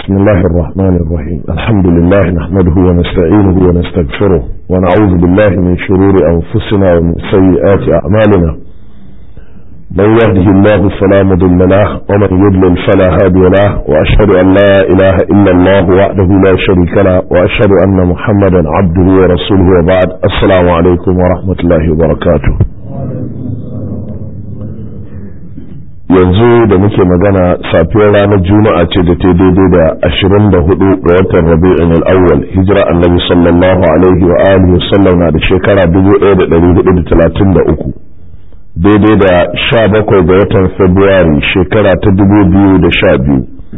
بسم الله الرحمن الرحيم الحمد لله نحمده ونستعينه ونستغفره ونعوذ بالله من شرور أنفسنا ومن سيئات أعمالنا من يهده الله فلا مضل له ومن يضلل فلا هادي له وأشهد أن لا إله إلا الله وحده لا شريك له وأشهد أن محمدا عبده ورسوله وبعد السلام عليكم ورحمة الله وبركاته yanzu da muke magana safiyar ranar juma'a ce da ta daidai da ashirin da hudu ga watan rabi'in al'awwal hijira annabi sallallahu alaihi wa alihi wasallam na da shekara dubu ɗaya da ɗari hudu da talatin da uku daidai da sha bakwai ga watan februari shekara ta dubu biyu da sha biyu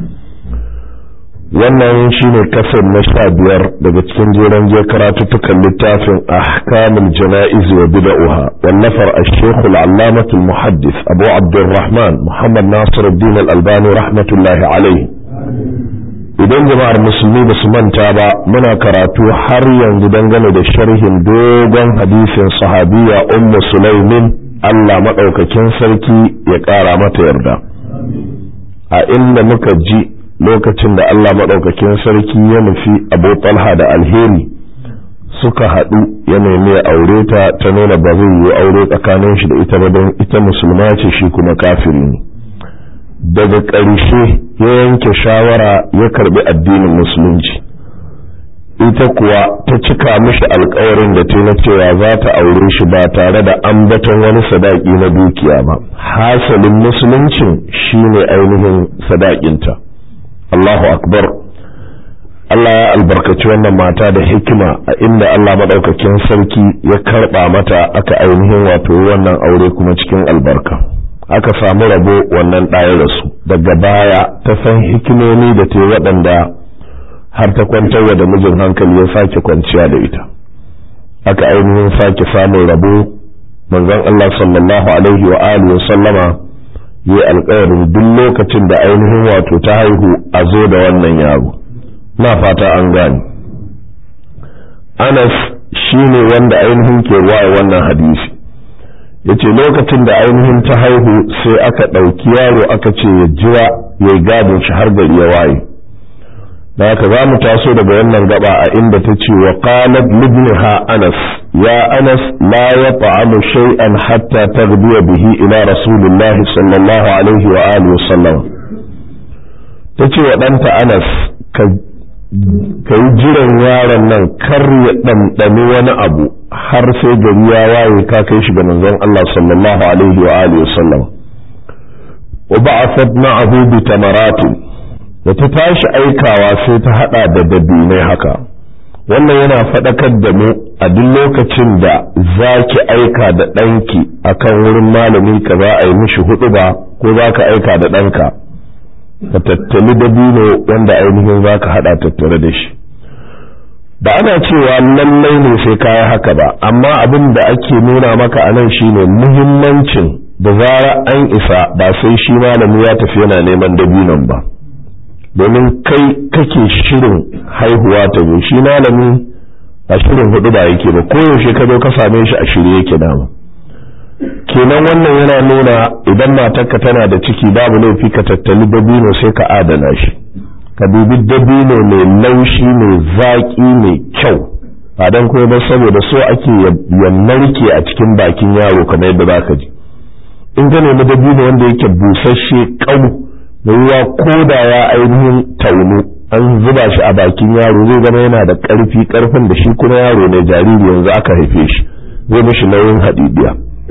wannan shine kasar na sha biyar daga cikin jeren je karatuttukan littafin ahkamul jana'iz wa bid'uha wallafar ash-shaykh al-allamah al-muhaddis abu abdurrahman muhammad nasiruddin al-albani rahmatullahi alayhi idan jama'ar musulmi ba su manta ba muna karatu har yanzu dangane da sharhin dogon hadisin sahabiya ummu sulaimin Allah madaukakin sarki ya kara mata yarda a inda muka ji lokacin da Allah maɗaukakin sarki ya nufi abu talha da alheri suka haɗu ya nemi ya aure ta ta nuna ba zai yi aure tsakanin shi da ita ba don ita musulma ce shi kuma kafiri ne daga ƙarshe ya yanke shawara ya karbi addinin musulunci ita kuwa ta cika mishi alkawarin da ta na cewa za ta aure shi ba tare da ambaton wani sadaki na dukiya ba hasalin musuluncin shine ainihin sadakinta Allahu akbar Allah ya albarkaci wannan mata da hikima a inda Allah madaukakin sarki ya karba mata aka ainihin wato wannan aure kuma cikin albarka aka samu rabo wannan ɗaya da su daga baya ta san hikimomi da ta waɗanda har ta kwantarwa da mijin hankali ya sake kwanciya da ita aka ainihin sake samun rabo manzon Allah sallallahu alaihi wa alihi wa sallama yi alkawarin duk lokacin da ainihin wato ta haihu a zo da wannan yaro na fata an gani anas shi ne wanda ainihin ke waye wannan hadisi ya ce lokacin da ainihin ta haihu sai aka ɗauki yaro aka ce ya jira ya yi gadin shi har gari ya waye da haka za mu taso daga wannan gaba a inda ta ce wa qalat libniha anas ya anas la yat'amu shay'an hatta taghdiya bihi ila rasulillahi sallallahu alaihi wa alihi wa sallam tace wa danta anas ka yi jiran yaron nan kar ya ɗanɗani wani abu har sai gari ya waye ka kai shi ga manzon Allah sallallahu alaihi wa alihi wa sallam wa ba'athat ma'ahu bi tamaratin da ta tashi aikawa sai ta hada da dabinai haka wannan yana faɗakar da mu a duk lokacin da za ki aika da ɗanki akan wurin malami ka za a yi mishi hudu ba ko za ka aika da ɗanka ka tattali dabino wanda ainihin za ka hada tattare da shi ba ana cewa lallai ne sai kaya haka ba amma abin da ake nuna maka a nan shine muhimmancin da zara an isa ba sai shi malami ya tafi yana neman dabinon ba domin kai kake shirin haihuwa ta zo shi malami a shirin hudu ba yake ba koyaushe ka zo ka same shi a shirye yake dama kenan wannan yana nuna idan matarka tana da ciki babu laifi ka tattali dabino sai ka adana shi ka dubi dabino mai laushi mai zaƙi mai kyau ba don kuma ba saboda so ake ya narke a cikin bakin yaro kamar yadda za ka ji in ka nemi dabino wanda yake busasshe ƙau ruwa ko da ya ainihin taunu an zuba shi a bakin yaro zai zama yana da ƙarfi ƙarfin da shi kuma yaro ne jariri yanzu aka haife shi zai mishi nauyin hadidiya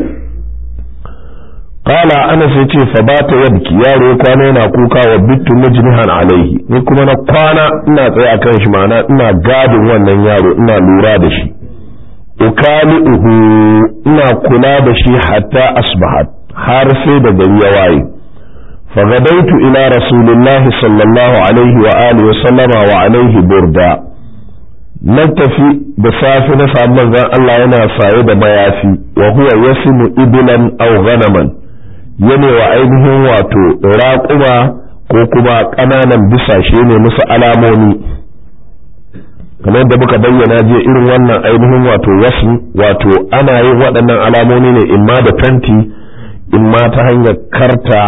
qala ana sai ce fa bata yabki yaro ya kwana yana kuka wa bittu majnihan alaihi ni kuma na kwana ina tsaye akan shi ma'ana ina gadin wannan yaro ina lura da shi ukali'uhu ina kula da shi hatta asbahat har sai da gari ya waye فغدوت إلى رسول الله صلى الله عليه وآله وسلم وعليه بردا نتفي بصافي نسعى من الله ينا صاعد ميافي وهو يسم إبلا أو غنما يني وعينه واتو راقما كوكما قنانا بساشي ne musu alamomi kamar yadda muka bayyana je irin wannan ainihin wato wasu wato ana yin waɗannan alamomi ne imma da fenti imma ta hanyar karta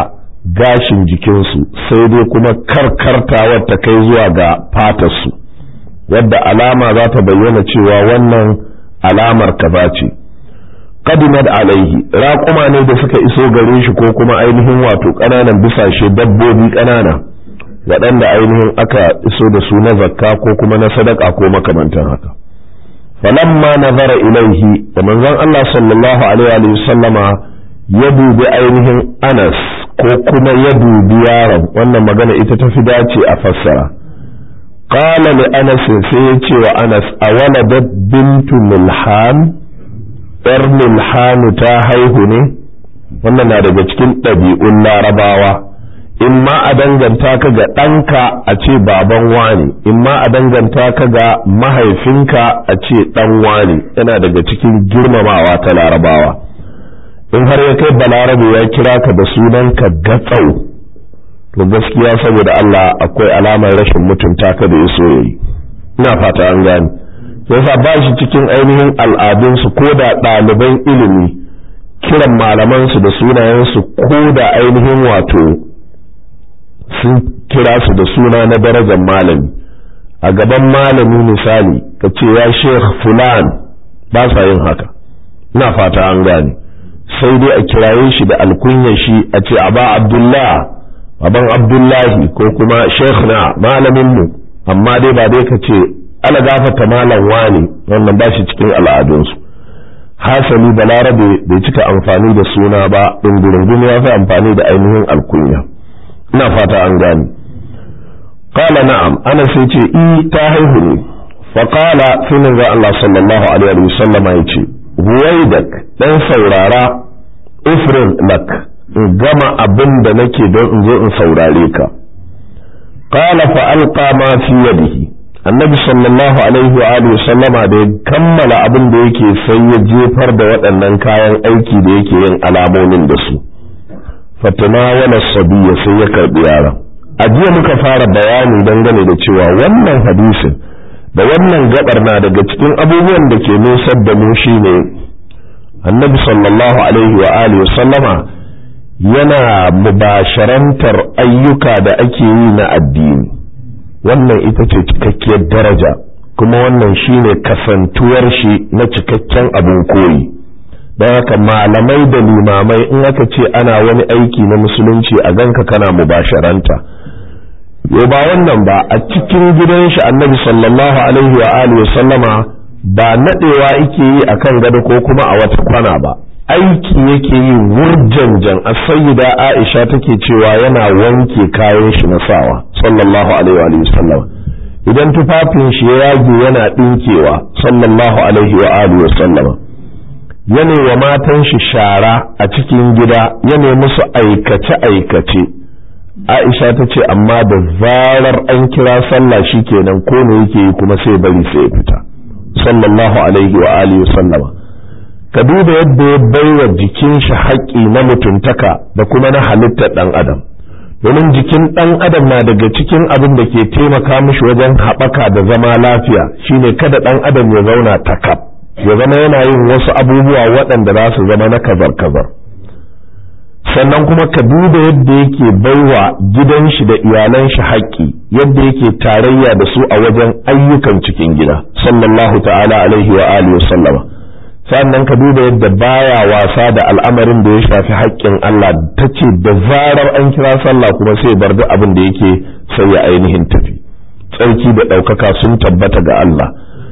gashin jikinsu sai dai kuma karkartawar ta kai zuwa ga fatarsu wadda alama za ta bayyana cewa wannan alamar kaza ce qadimat alaihi raƙuma ne da suka iso gare shi ko kuma ainihin wato ƙananan bisashe dabbobi ƙanana waɗanda ainihin aka iso da su na zakka ko kuma na sadaka ko makamantan haka falamma nazara ilaihi da manzon Allah sallallahu alaihi wa sallama ya dubi ainihin Anas ko kuma ya dubi yaron wannan magana ita ta fi dace a fassara qala li Anas sai ya ce wa Anas awaladat bintu milhan yar milhan ta haihu ne wannan na daga cikin ɗabi'un larabawa in ma a danganta ka ga ɗanka a ce baban wani in ma a danganta ka ga mahaifinka a ce ɗan wani yana daga cikin girmamawa ta larabawa in har ya kai balarabe ya kira ka da sunanka gatsau to gaskiya saboda Allah akwai alamar rashin mutunta ka da yaso yayi ina fata an gane yasa ba shi cikin ainihin al'adunsu ko da ɗaliban ilimi kiran malamansu da sunayensu ko da ainihin wato sun kira su da suna na darajar malami a gaban malami misali ka ce ya sheikh fulan ba sa yin haka ina fata an gane sai dai a kiraye shi da alkunya shi a ce aba abdullah baban abdullahi ko kuma sheikh na malamin mu amma dai ba dai ka ce ala gafata malam wani wannan ba shi cikin al'adunsu hasali balarabe bai cika amfani da suna ba ɗungurungun ya fi amfani da ainihin alkunya ina fata an gani qala na'am ana sai ce i ta haihu ne fa qala sai manzo Allah sallallahu alaihi wa sallama yace ruwaidak dan saurara ifrin lak in gama abin da nake don in zo in saurare ka qala fa alqa ma fi yadihi annabi sallallahu alaihi wa alihi sallama da ya kammala abin da yake sai ya jefar da waɗannan kayan aiki da yake yin alamomin da su fatanawala sabiya sai ya karbi yaron a jiya muka fara bayani dangane da cewa wannan hadisin da wannan gabar na daga cikin abubuwan da ke nusar da mu shine annabi sallallahu alaihi wa alihi sallama yana mubasharantar ayyuka da ake yi na addini wannan ita ce cikakkiyar daraja kuma wannan shine kasantuwar shi na cikakken abin koyi don haka malamai da limamai in aka ce ana wani aiki na musulunci a ganka kana mubasharanta yo ba wannan ba a cikin gidan shi annabi sallallahu alaihi wa alihi sallama ba nadewa yake yi akan gado ko kuma a wata kwana ba aiki yake yi wurjanjan a sayyida aisha take cewa yana wanke kayan shi na sawa sallallahu alaihi wa sallama idan tufafin shi ya yage yana dinkewa sallallahu alaihi wa alihi sallama yana wa matan shi shara a cikin gida yana musu aikace-aikace aisha ta ce amma da zarar an kira sallah shi kenan ko ne yake yi kuma sai bari sai ya fita sallallahu alaihi wa alihi sallama ka duba yadda ya baiwa jikin shi haƙƙi na mutuntaka da kuma na halittar ɗan adam domin jikin ɗan adam na daga cikin abin da ke taimaka mishi wajen haɓaka da zama lafiya shine kada ɗan adam ya zauna takab ya zama yana yin wasu abubuwa waɗanda za su zama na kazar-kazar sannan kuma ka duba yadda yake baiwa gidan shi da iyalan shi haƙƙi yadda yake tarayya da su a wajen ayyukan cikin gida sallallahu ta'ala alaihi wa alihi wa sallama sannan ka duba yadda baya wasa da al'amarin da ya shafi haƙƙin Allah ta ce da zarar an kira sallah kuma sai bar duk abin da yake sai ya ainihin tafi tsarki da ɗaukaka sun tabbata ga Allah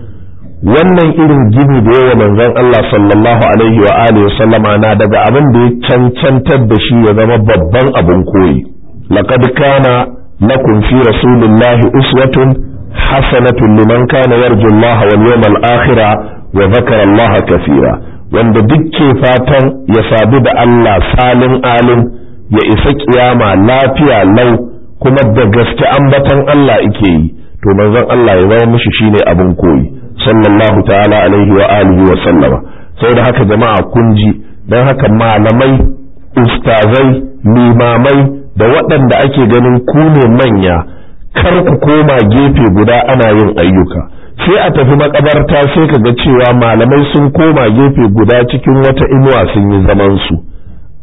wannan irin gini da yawa manzon Allah sallallahu alaihi wa alihi sallama na daga abin da ya cancantar da shi ya zama babban abin koyi laqad kana lakum fi rasulillahi uswatun hasanatun liman kana yarju Allah wal yawmal akhir wa dhakara Allah kathira wanda dukke fatan ya sadu da Allah salin alim ya isa kiyama lafiya lau kuma da gaske ambatan Allah yake yi to manzon Allah ya zama mishi shine abin koyi sallallahu ta'ala alaihi wa alihi wa sallama saboda haka jama'a kun ji don haka malamai ustazai limamai da waɗanda ake ganin ku ne manya kar ku koma gefe guda ana yin ayyuka sai a tafi makabarta sai ka ga cewa malamai sun koma gefe guda cikin wata inuwa sun yi zaman su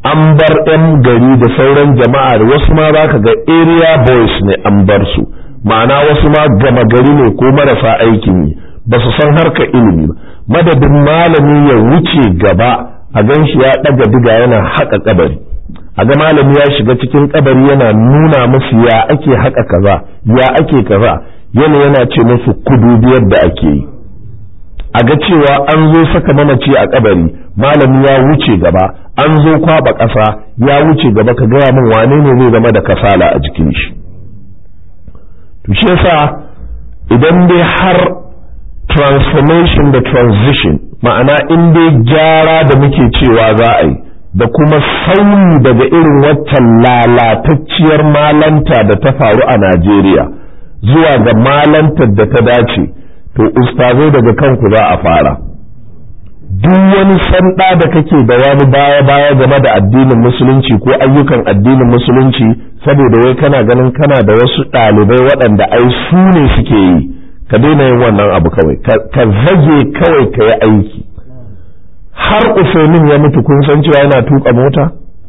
an bar 'yan gari da sauran jama'a da wasu ma za ka ga area boys ne an bar su ma'ana wasu ma gama gari ne ko marasa aikin yi ba su san harkar ilimi ba madadin malami ya wuce gaba a gan shi ya ɗaga diga yana haƙa kabari a ga malami ya shiga cikin kabari yana nuna musu ya ake haƙa kaza ya ake kaza yana yana ce musu kudu yadda ake yi a ga cewa an zo saka mamaci a kabari malami ya wuce gaba an zo kwaba ƙasa ya wuce gaba ka gaya min wane ne zai zama da kasala a jikin shi to shi yasa idan dai har transformation da transition ma'ana in dai gyara da muke cewa za a yi da kuma sauyi daga irin waccan lalatacciyar malanta da ta faru a Najeriya zuwa ga malantar da ta dace to ustazai daga kanku za a fara duk wani sanda da kake da wani baya-baya game da addinin musulunci ko ayyukan addinin musulunci saboda wai kana ganin kana da wasu ɗalibai waɗanda ai su ne suke yi ka daina yin wannan abu kawai ka zage kawai ka yi aiki har usaimin ya mutu kun san cewa yana tuka mota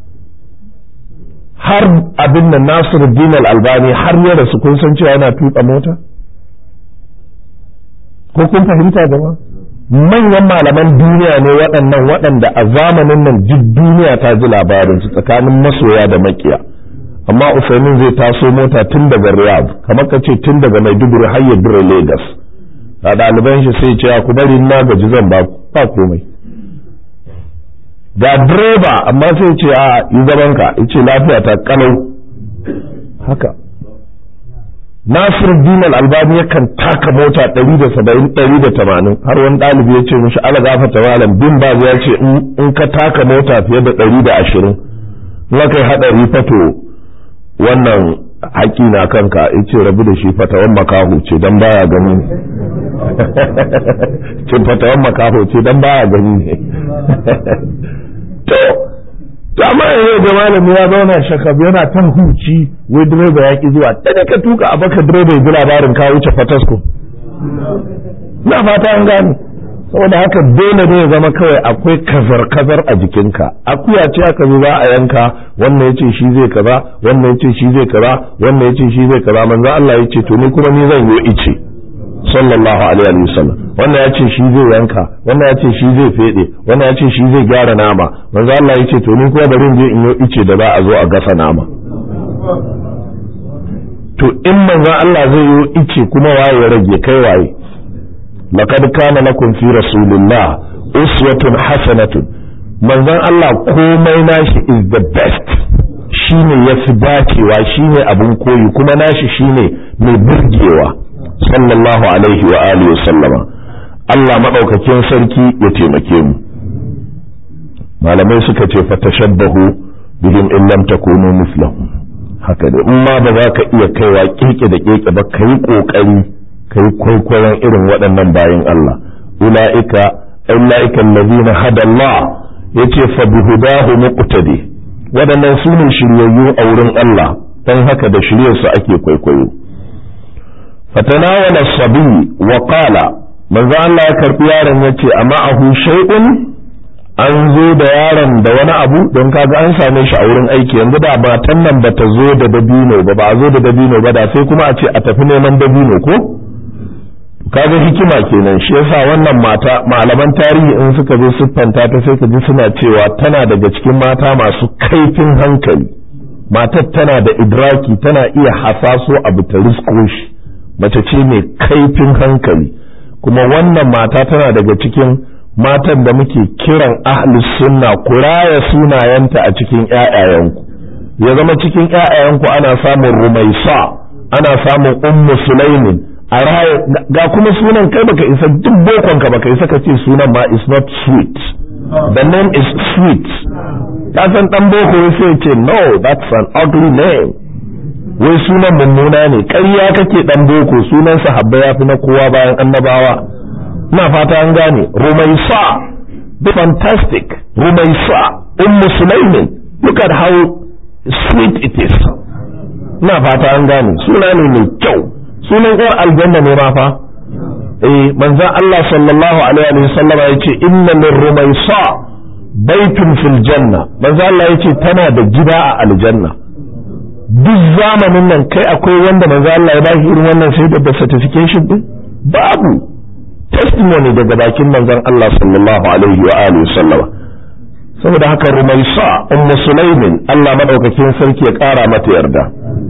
har abin nan nasiru dinal albani har ya rasu kun san cewa yana tuka mota ko kun fahimta gaba manyan malaman duniya ne waɗannan waɗanda a zamanin nan duk duniya ta ji labarinsu tsakanin masoya da makiya amma usaimin zai taso mota tun daga riyadh kamar ka ce tun daga maiduguri har ya dure lagos a ɗaliban shi sai ce ku bari na gaji zan ba ba komai ga direba amma sai ce a yi zaman ka ce lafiya ta kalau haka Nasir Dinal Albani yakan taka mota 170-180 har wani ɗalibi ya ce mishi ala gafata malam bin ba ya ce in ka taka mota fiye da 120 in kai haɗari fato wannan haƙi na kanka ya ce rabu da shi fatawan makaho ce don baya gani ne ce fatawan makaho ce don baya gani ne to to amma yanzu da malami ya zauna shakab yana tan huci wai direba ya ki zuwa daga ka tuka a baka direba ya ji labarin ka wuce fatasko na fata an gane saboda haka dole ne ya zama kawai akwai kazar-kazar a jikinka akuya ce aka zo za a yanka wannan ya ce shi zai kaza wannan ya ce shi zai kaza wannan ya ce shi zai kaza manzo Allah ya ce to ni kuma ni zan yi ice sallallahu alaihi wasallam wannan ya ce shi zai yanka wannan ya ce shi zai fede wannan ya ce shi zai gyara nama manzo Allah ya ce to ni kuma bari in je in yi ice da za a zo a gasa nama to in manzo Allah zai yi ice kuma waye rage kai waye laqad kana lakum fi rasulillah uswatun hasanatun manzon Allah komai nashi is the best shine yafi dacewa shine abun koyi kuma nashi shine mai burgewa sallallahu alaihi wa alihi wa sallama Allah madaukakin sarki ya taimake mu malamai suka ce fa tashabbahu bihim in lam takunu mislahum haka da in ma ba za ka iya kaiwa keke da keke ba kai kokari kai kwaikwayon irin waɗannan bayin Allah ulaika ulaika allazina hada Allah yace fa bihudahu muqtadi waɗannan su ne shiryayyu a wurin Allah dan haka da shiryarsu ake kwaikwayo فتناول الصبي وقال manzo Allah ya karbi yaron yace amma ahu shay'un an zo da yaron da wani abu don kaga an same shi a wurin aiki yanzu da matan nan bata zo da dabino ba ba a zo da dabino ba da sai kuma a ce a tafi neman dabino ko kaga hikima kenan shi yasa wannan mata malaman tarihi in suka zo siffanta ta sai ka ji suna cewa tana daga cikin mata masu kaifin hankali matar tana da idraki tana iya hasaso abu ta risko shi mace ce mai kaifin hankali kuma wannan mata tana daga cikin matan da muke kiran ahlus sunna ku raya sunayenta a cikin ƴaƴayenku ya zama cikin ƴaƴayenku ana samun rumaisa ana samun ummu sulaimin a raya ga kuma sunan kai baka isa duk bokon ka baka isa ka ce sunan ma is not sweet the name is sweet ka san dan boko sai ce no that's an ugly name wai sunan mummuna ne ƙarya kake dan boko sunan sahabba ya fi na kowa bayan annabawa na fata an gane rumaisa the fantastic rumaisa ummu sulaimin look at how sweet it is na fata an gane suna ne mai kyau sunan yar aljanna ne ma fa eh manzon Allah sallallahu alaihi wa sallam ya ce inna min rumaisa baitun fil janna manzo Allah yace tana da gida a aljanna duk zamanin nan kai akwai wanda manzo Allah ya ba shi irin wannan sai da certification din babu testimony daga bakin manzon Allah sallallahu alaihi wa alihi sallama saboda haka rumaisa ummu sulaimin Allah madaukakin sarki ya kara mata yarda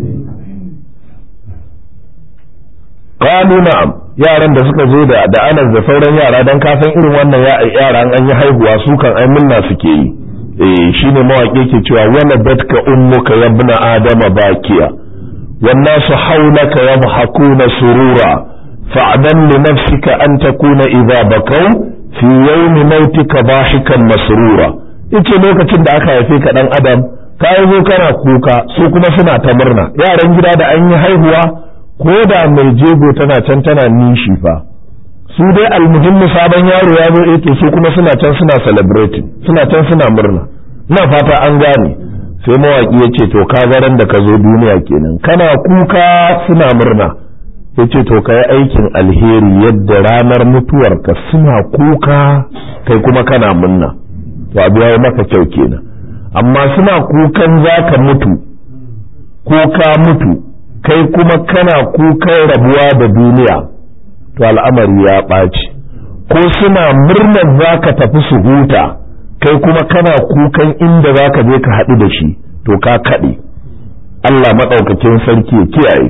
qalu na'am yaran da suka zo da da anas da sauran yara dan kasan irin wannan yara an yi haihuwa su kan ai munna suke yi eh shine mawaƙi ke cewa wala datka ummuka ya ibn adama bakiya wan nasu hawlaka yadhakuna surura fa'dan li nafsika an takuna idha bakaw fi yawmi mautika dahikan masrura yace lokacin da aka haife ka dan adam ka zo kana kuka su kuma suna ta murna yaran gida da an yi haihuwa ko da mai jego tana can tana nishi fa su dai almuhimmi sabon yaro ya zo to su kuma suna can suna celebrating suna can suna murna ina fata an gane sai mawaki ya ce to ka ran da ka zo duniya kenan kana kuka suna murna ya ce to ka yi aikin alheri yadda ranar mutuwarka suna kuka kai kuma kana murna to abu ya yi maka kyau kenan amma suna kukan za ka mutu ko ka mutu kai kuma kana kukan rabuwa da duniya to al'amari ya ɓaci ko suna murnar za ka tafi su huta kai kuma kana kukan inda za ka je ka haɗu da shi to ka kaɗe Allah maɗaukakin sarki ya kiyaye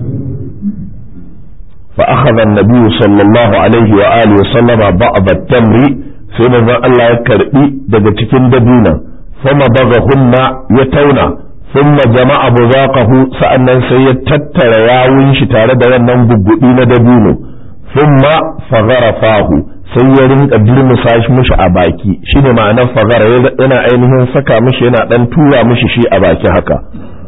fa akhadha an-nabiy sallallahu alaihi wa alihi wa sallama ba'd at-tamri sai manzon Allah ya karbi daga cikin dabina fama bagahunna ya tauna ثم جمع بذاقه sa'annan sai ya tattara yawun shi tare da wannan gugguɗi na dabino thumma faghara fahu sai ya rinka dirmusa shi mishi a baki shine ma'anar faghara yana ainihin saka mishi yana dan tura mishi shi a baki haka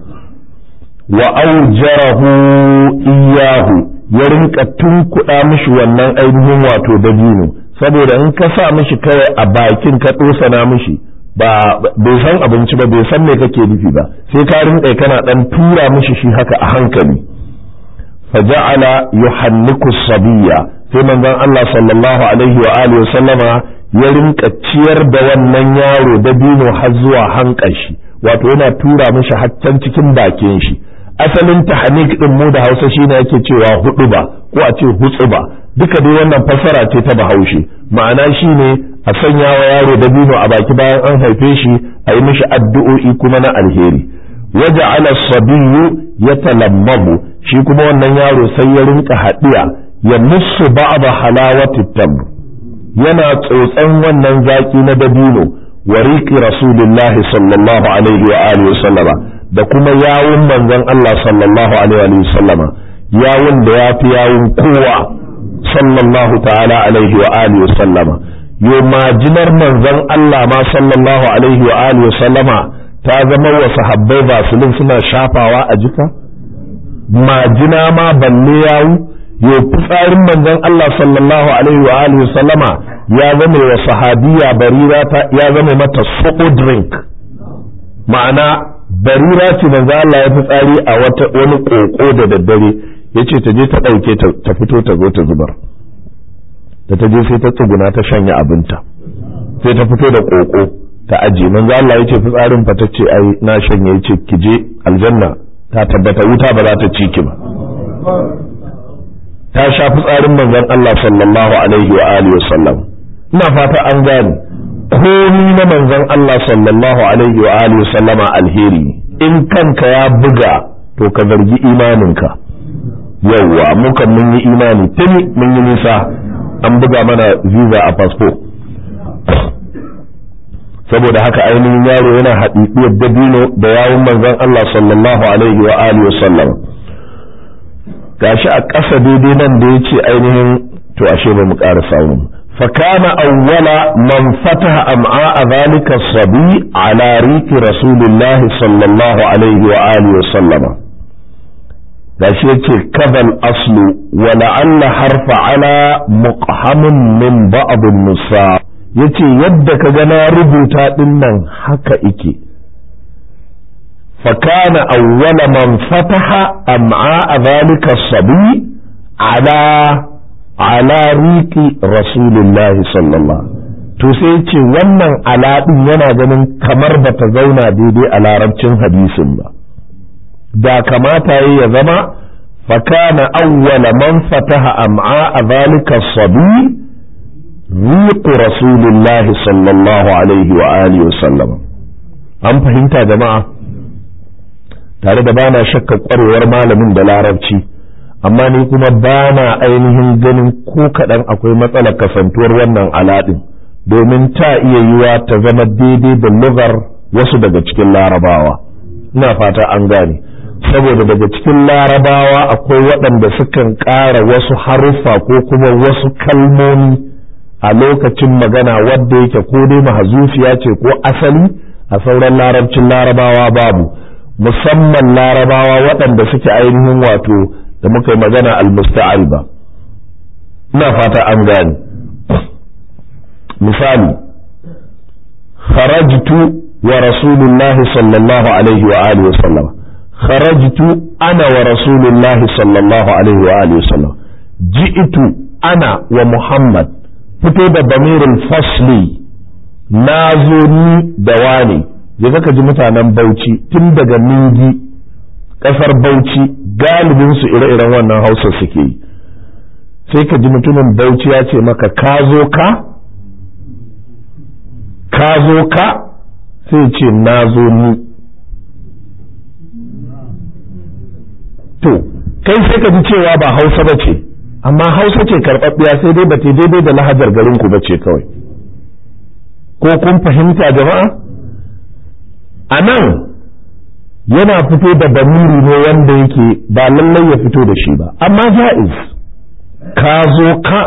wa aujarahu iyahu ya rinka tunkuɗa mishi wannan ainihin wato dabino saboda in ka sa mishi kawai a bakin ka ɗosana mishi ba bai san abinci ba bai san me kake nufi ba sai ka rinka kana dan tura mishi shi haka a hankali faja'ala yuhanniku sabiyya sai manzon Allah sallallahu alaihi wa alihi sallama ya rinka ciyar da wannan yaro da dino har zuwa hankashi wato yana tura mishi haccan cikin bakin shi asalin tahnik din mu da Hausa shine yake cewa hudu ba ko a ce hutsuba duka dai wannan fassara ce ta Bahaushe ma'ana shine a sanya wa yaro dabino a baki bayan an haife shi a yi mishi addu'o'i kuma na alheri waje ala sabiyu ya talammabu shi kuma wannan yaro sai ya rinka haɗiya ya musu ba'da halawati tamr yana tsotsan wannan zaki na dabino wa riqi rasulillahi sallallahu alaihi wa alihi sallama da kuma yawun manzon Allah sallallahu alaihi wa sallama yawun da ya fi yawun kowa sallallahu ta'ala alaihi wa alihi sallama yo majinar manzon Allah ma sallallahu alaihi wa alihi sallama ta zama wa sahabbai basulin suna shafawa a jika majina ma balle yawu yo fitsarin manzon Allah sallallahu alaihi wa alihi sallama ya zama wa sahabiya barira ta ya zama mata suku drink ma'ana barira ce manzo Allah ya fitsari a wata wani koko da daddare yace ta je ta dauke ta fito ta zo ta zubar da ta je sai ta tsuguna ta shanya abinta sai ta fito da koko ta aje manzo Allah yace fitsarin fa tace ai na shanye yace ki je aljanna ta tabbata wuta ba za ta ci ki ba ta sha fitsarin manzon Allah sallallahu alaihi wa alihi wa sallam ina fata an gane komi na manzon Allah sallallahu alaihi wa alihi wa sallama alheri in kanka ya buga to ka zargi imaninka yawwa muka mun yi imani tuni mun yi nisa an buga mana visa a fasfo saboda haka ainihin yaro yana haɗiɗiyar dabino da yawun manzon Allah sallallahu alaihi wa alihi wa sallam gashi a ƙasa daidai nan da yace ainihin to ashe ba mu ƙara samu فكان أول من فتح أمعاء ذلك الصبي على ريك رسول الله صلى الله عليه وآله وسلم gashi yace kadal aslu wa la'alla harfa ala muqhamun min ba'd nusa yace yadda ka ga na rubuta din nan haka ike fa kana awwala man fataha am'a dhalika sabi ala ala riki rasulullahi sallallahu to sai ce wannan alaɗin yana ganin kamar ba ta zauna daidai a larabcin hadisin ba da kamata ya zama fakana awwala man fataha am'a a zalika sabi riqu rasulillahi sallallahu alaihi wa alihi wa sallam an fahimta jama'a tare da bana shakka kwarewar malamin da larabci amma ni kuma bana ainihin ganin ko kaɗan akwai matsalar kasantuwar wannan aladin domin ta iya yiwa ta zama daidai da lugar wasu daga cikin larabawa ina fata an gane saboda daga cikin larabawa akwai waɗanda sukan ƙara wasu haruffa ko kuma wasu kalmomi a lokacin magana wadda yake ko dai mahazufiya ce ko asali a sauran larabcin larabawa babu musamman larabawa waɗanda suke ainihin wato da muka yi magana almusta'ariba ina fata an gane misali kharajtu wa rasulullahi sallallahu alaihi wa alihi wasallam kharajtu ana wa rasulullahi sallallahu alaihi wa alihi wasallam ji'tu ana wa muhammad fito da bamirin fasli na zo ni da wani je ka ji mutanen bauchi tun daga ningi kasar bauchi galibin su ire-iren wannan hausa suke yi sai ka ji mutumin bauchi ya ce maka ka zo ka ka zo ka sai ce na zo ni to kai sai ka ji cewa ba hausa ba ce amma hausa ce karɓaɓɓiya sai dai ba ta daidai da lahajar garinku ba ce kawai ko kun fahimta jama'a a nan yana fito da bamiri ne wanda yake ba lallai ya fito da shi ba amma ja'iz ka zo ka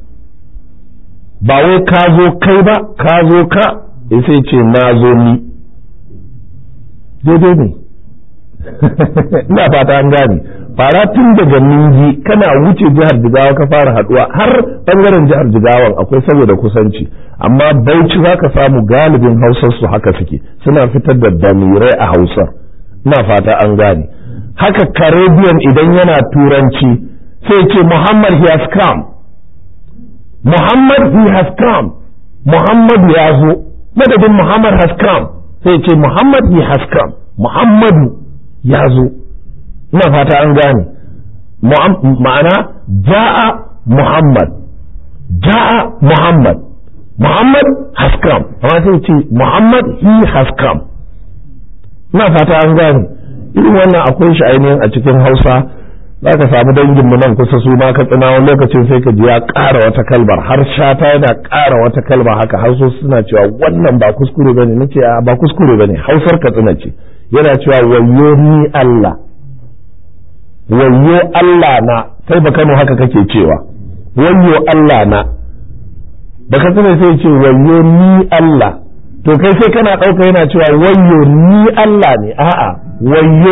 ba wai ka zo kai ba ka zo ka sai ce na zo ni daidai ne ina fata an gane fara tun daga ningi kana wuce jihar jigawa ka fara haduwa har bangaren jihar jigawan akwai saboda kusanci amma bauchi za ka samu galibin hausar su haka suke suna fitar da damirai a hausar ina fata an gane haka caribbean idan yana turanci sai ce muhammad he has come muhammad he has come muhammad ya zo madadin muhammad has come sai ce muhammad he has come muhammadu ya zo ina fata an gane ma'ana ja'a muhammad ja'a muhammad muhammad has come amma sai ce muhammad he has come ina fata an gane irin wannan akwai shi ainihin a cikin hausa za ka samu danginmu nan kusa su ma ka tsina wani lokacin sai ka ji ya ƙara wata kalmar har shata yana ƙara wata kalma haka har so suna cewa wannan ba kuskure bane nace ba kuskure bane hausar ka tsina ce yana cewa wayyo ni Allah wayyo Allah na kai ba Kano haka kake cewa wayyo Allah na baka tsina sai ce wayyo ni Allah to kai sai kana ɗauka yana cewa wayyo ni Allah ne a'a wayyo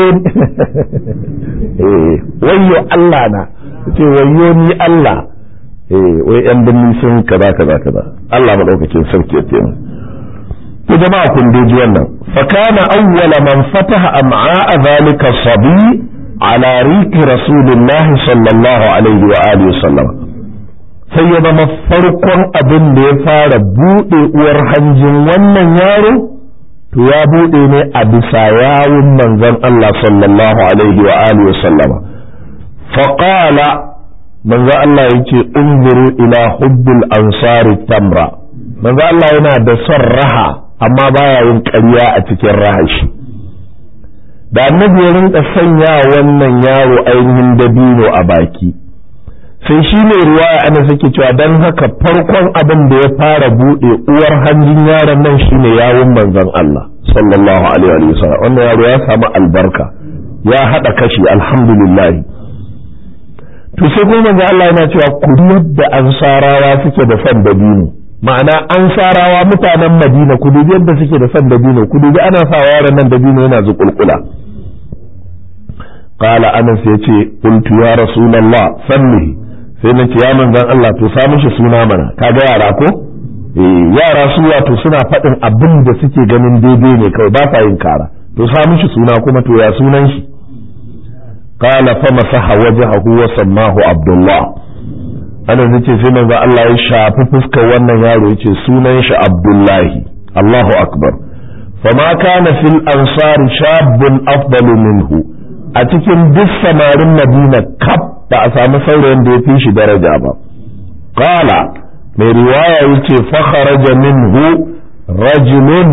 eh wayyo Allah na ce wayyo ni Allah eh wai yan binni sun kaza kaza kaza Allah madaukakin sarki ya taimaka to jama'a kun ji wannan fa kana awwala man fataha am'a zalika sabi ala riki rasulillahi sallallahu alaihi wa alihi wasallam sai ya zama farkon abin da ya fara buɗe uwar hanjin wannan yaro to ya buɗe ne a bisa yawun manzon Allah sallallahu alaihi wa alihi sallama faqala manzon Allah yake unzuru ila hubbil ansari tamra manzon Allah yana da son raha amma baya yin ƙarya a cikin rahashi da annabi ya rinka sanya wannan yaro ainihin dabino a baki sai shi ne ruwaya ana suke cewa don haka farkon abin da ya fara buɗe uwar hanjin yaron nan shine yawun manzon Allah sallallahu alaihi wa sallam wannan yaro ya samu albarka ya haɗa kashi alhamdulillah to sai kuma manzon Allah yana cewa ku yadda ansarawa suke da son dabino ma'ana ansarawa mutanen Madina ku dubi yadda suke da son dabino ku dubi ana sa yaron nan dabino yana zuƙulƙula قال أنس يتي قلت يا رسول الله سمه sai na ce ya manzan Allah to sa mishi suna mana kaga yara ko eh yara su wato suna faɗin abin da suke ganin daidai ne kawai ba sa yin kara to sa mishi suna kuma to ya sunan shi qala fa masaha wajhahu wa sammahu abdullah ana zace sai manzo Allah ya shafi fuskar wannan yaro yace sunan shi Abdullahi Allahu akbar fama kana fil ansar shabun afdalu minhu a cikin duk samarin Madina kaf ba a samu saurayin da ya fi shi daraja ba qala mai riwaya yace fa kharaja minhu rajulun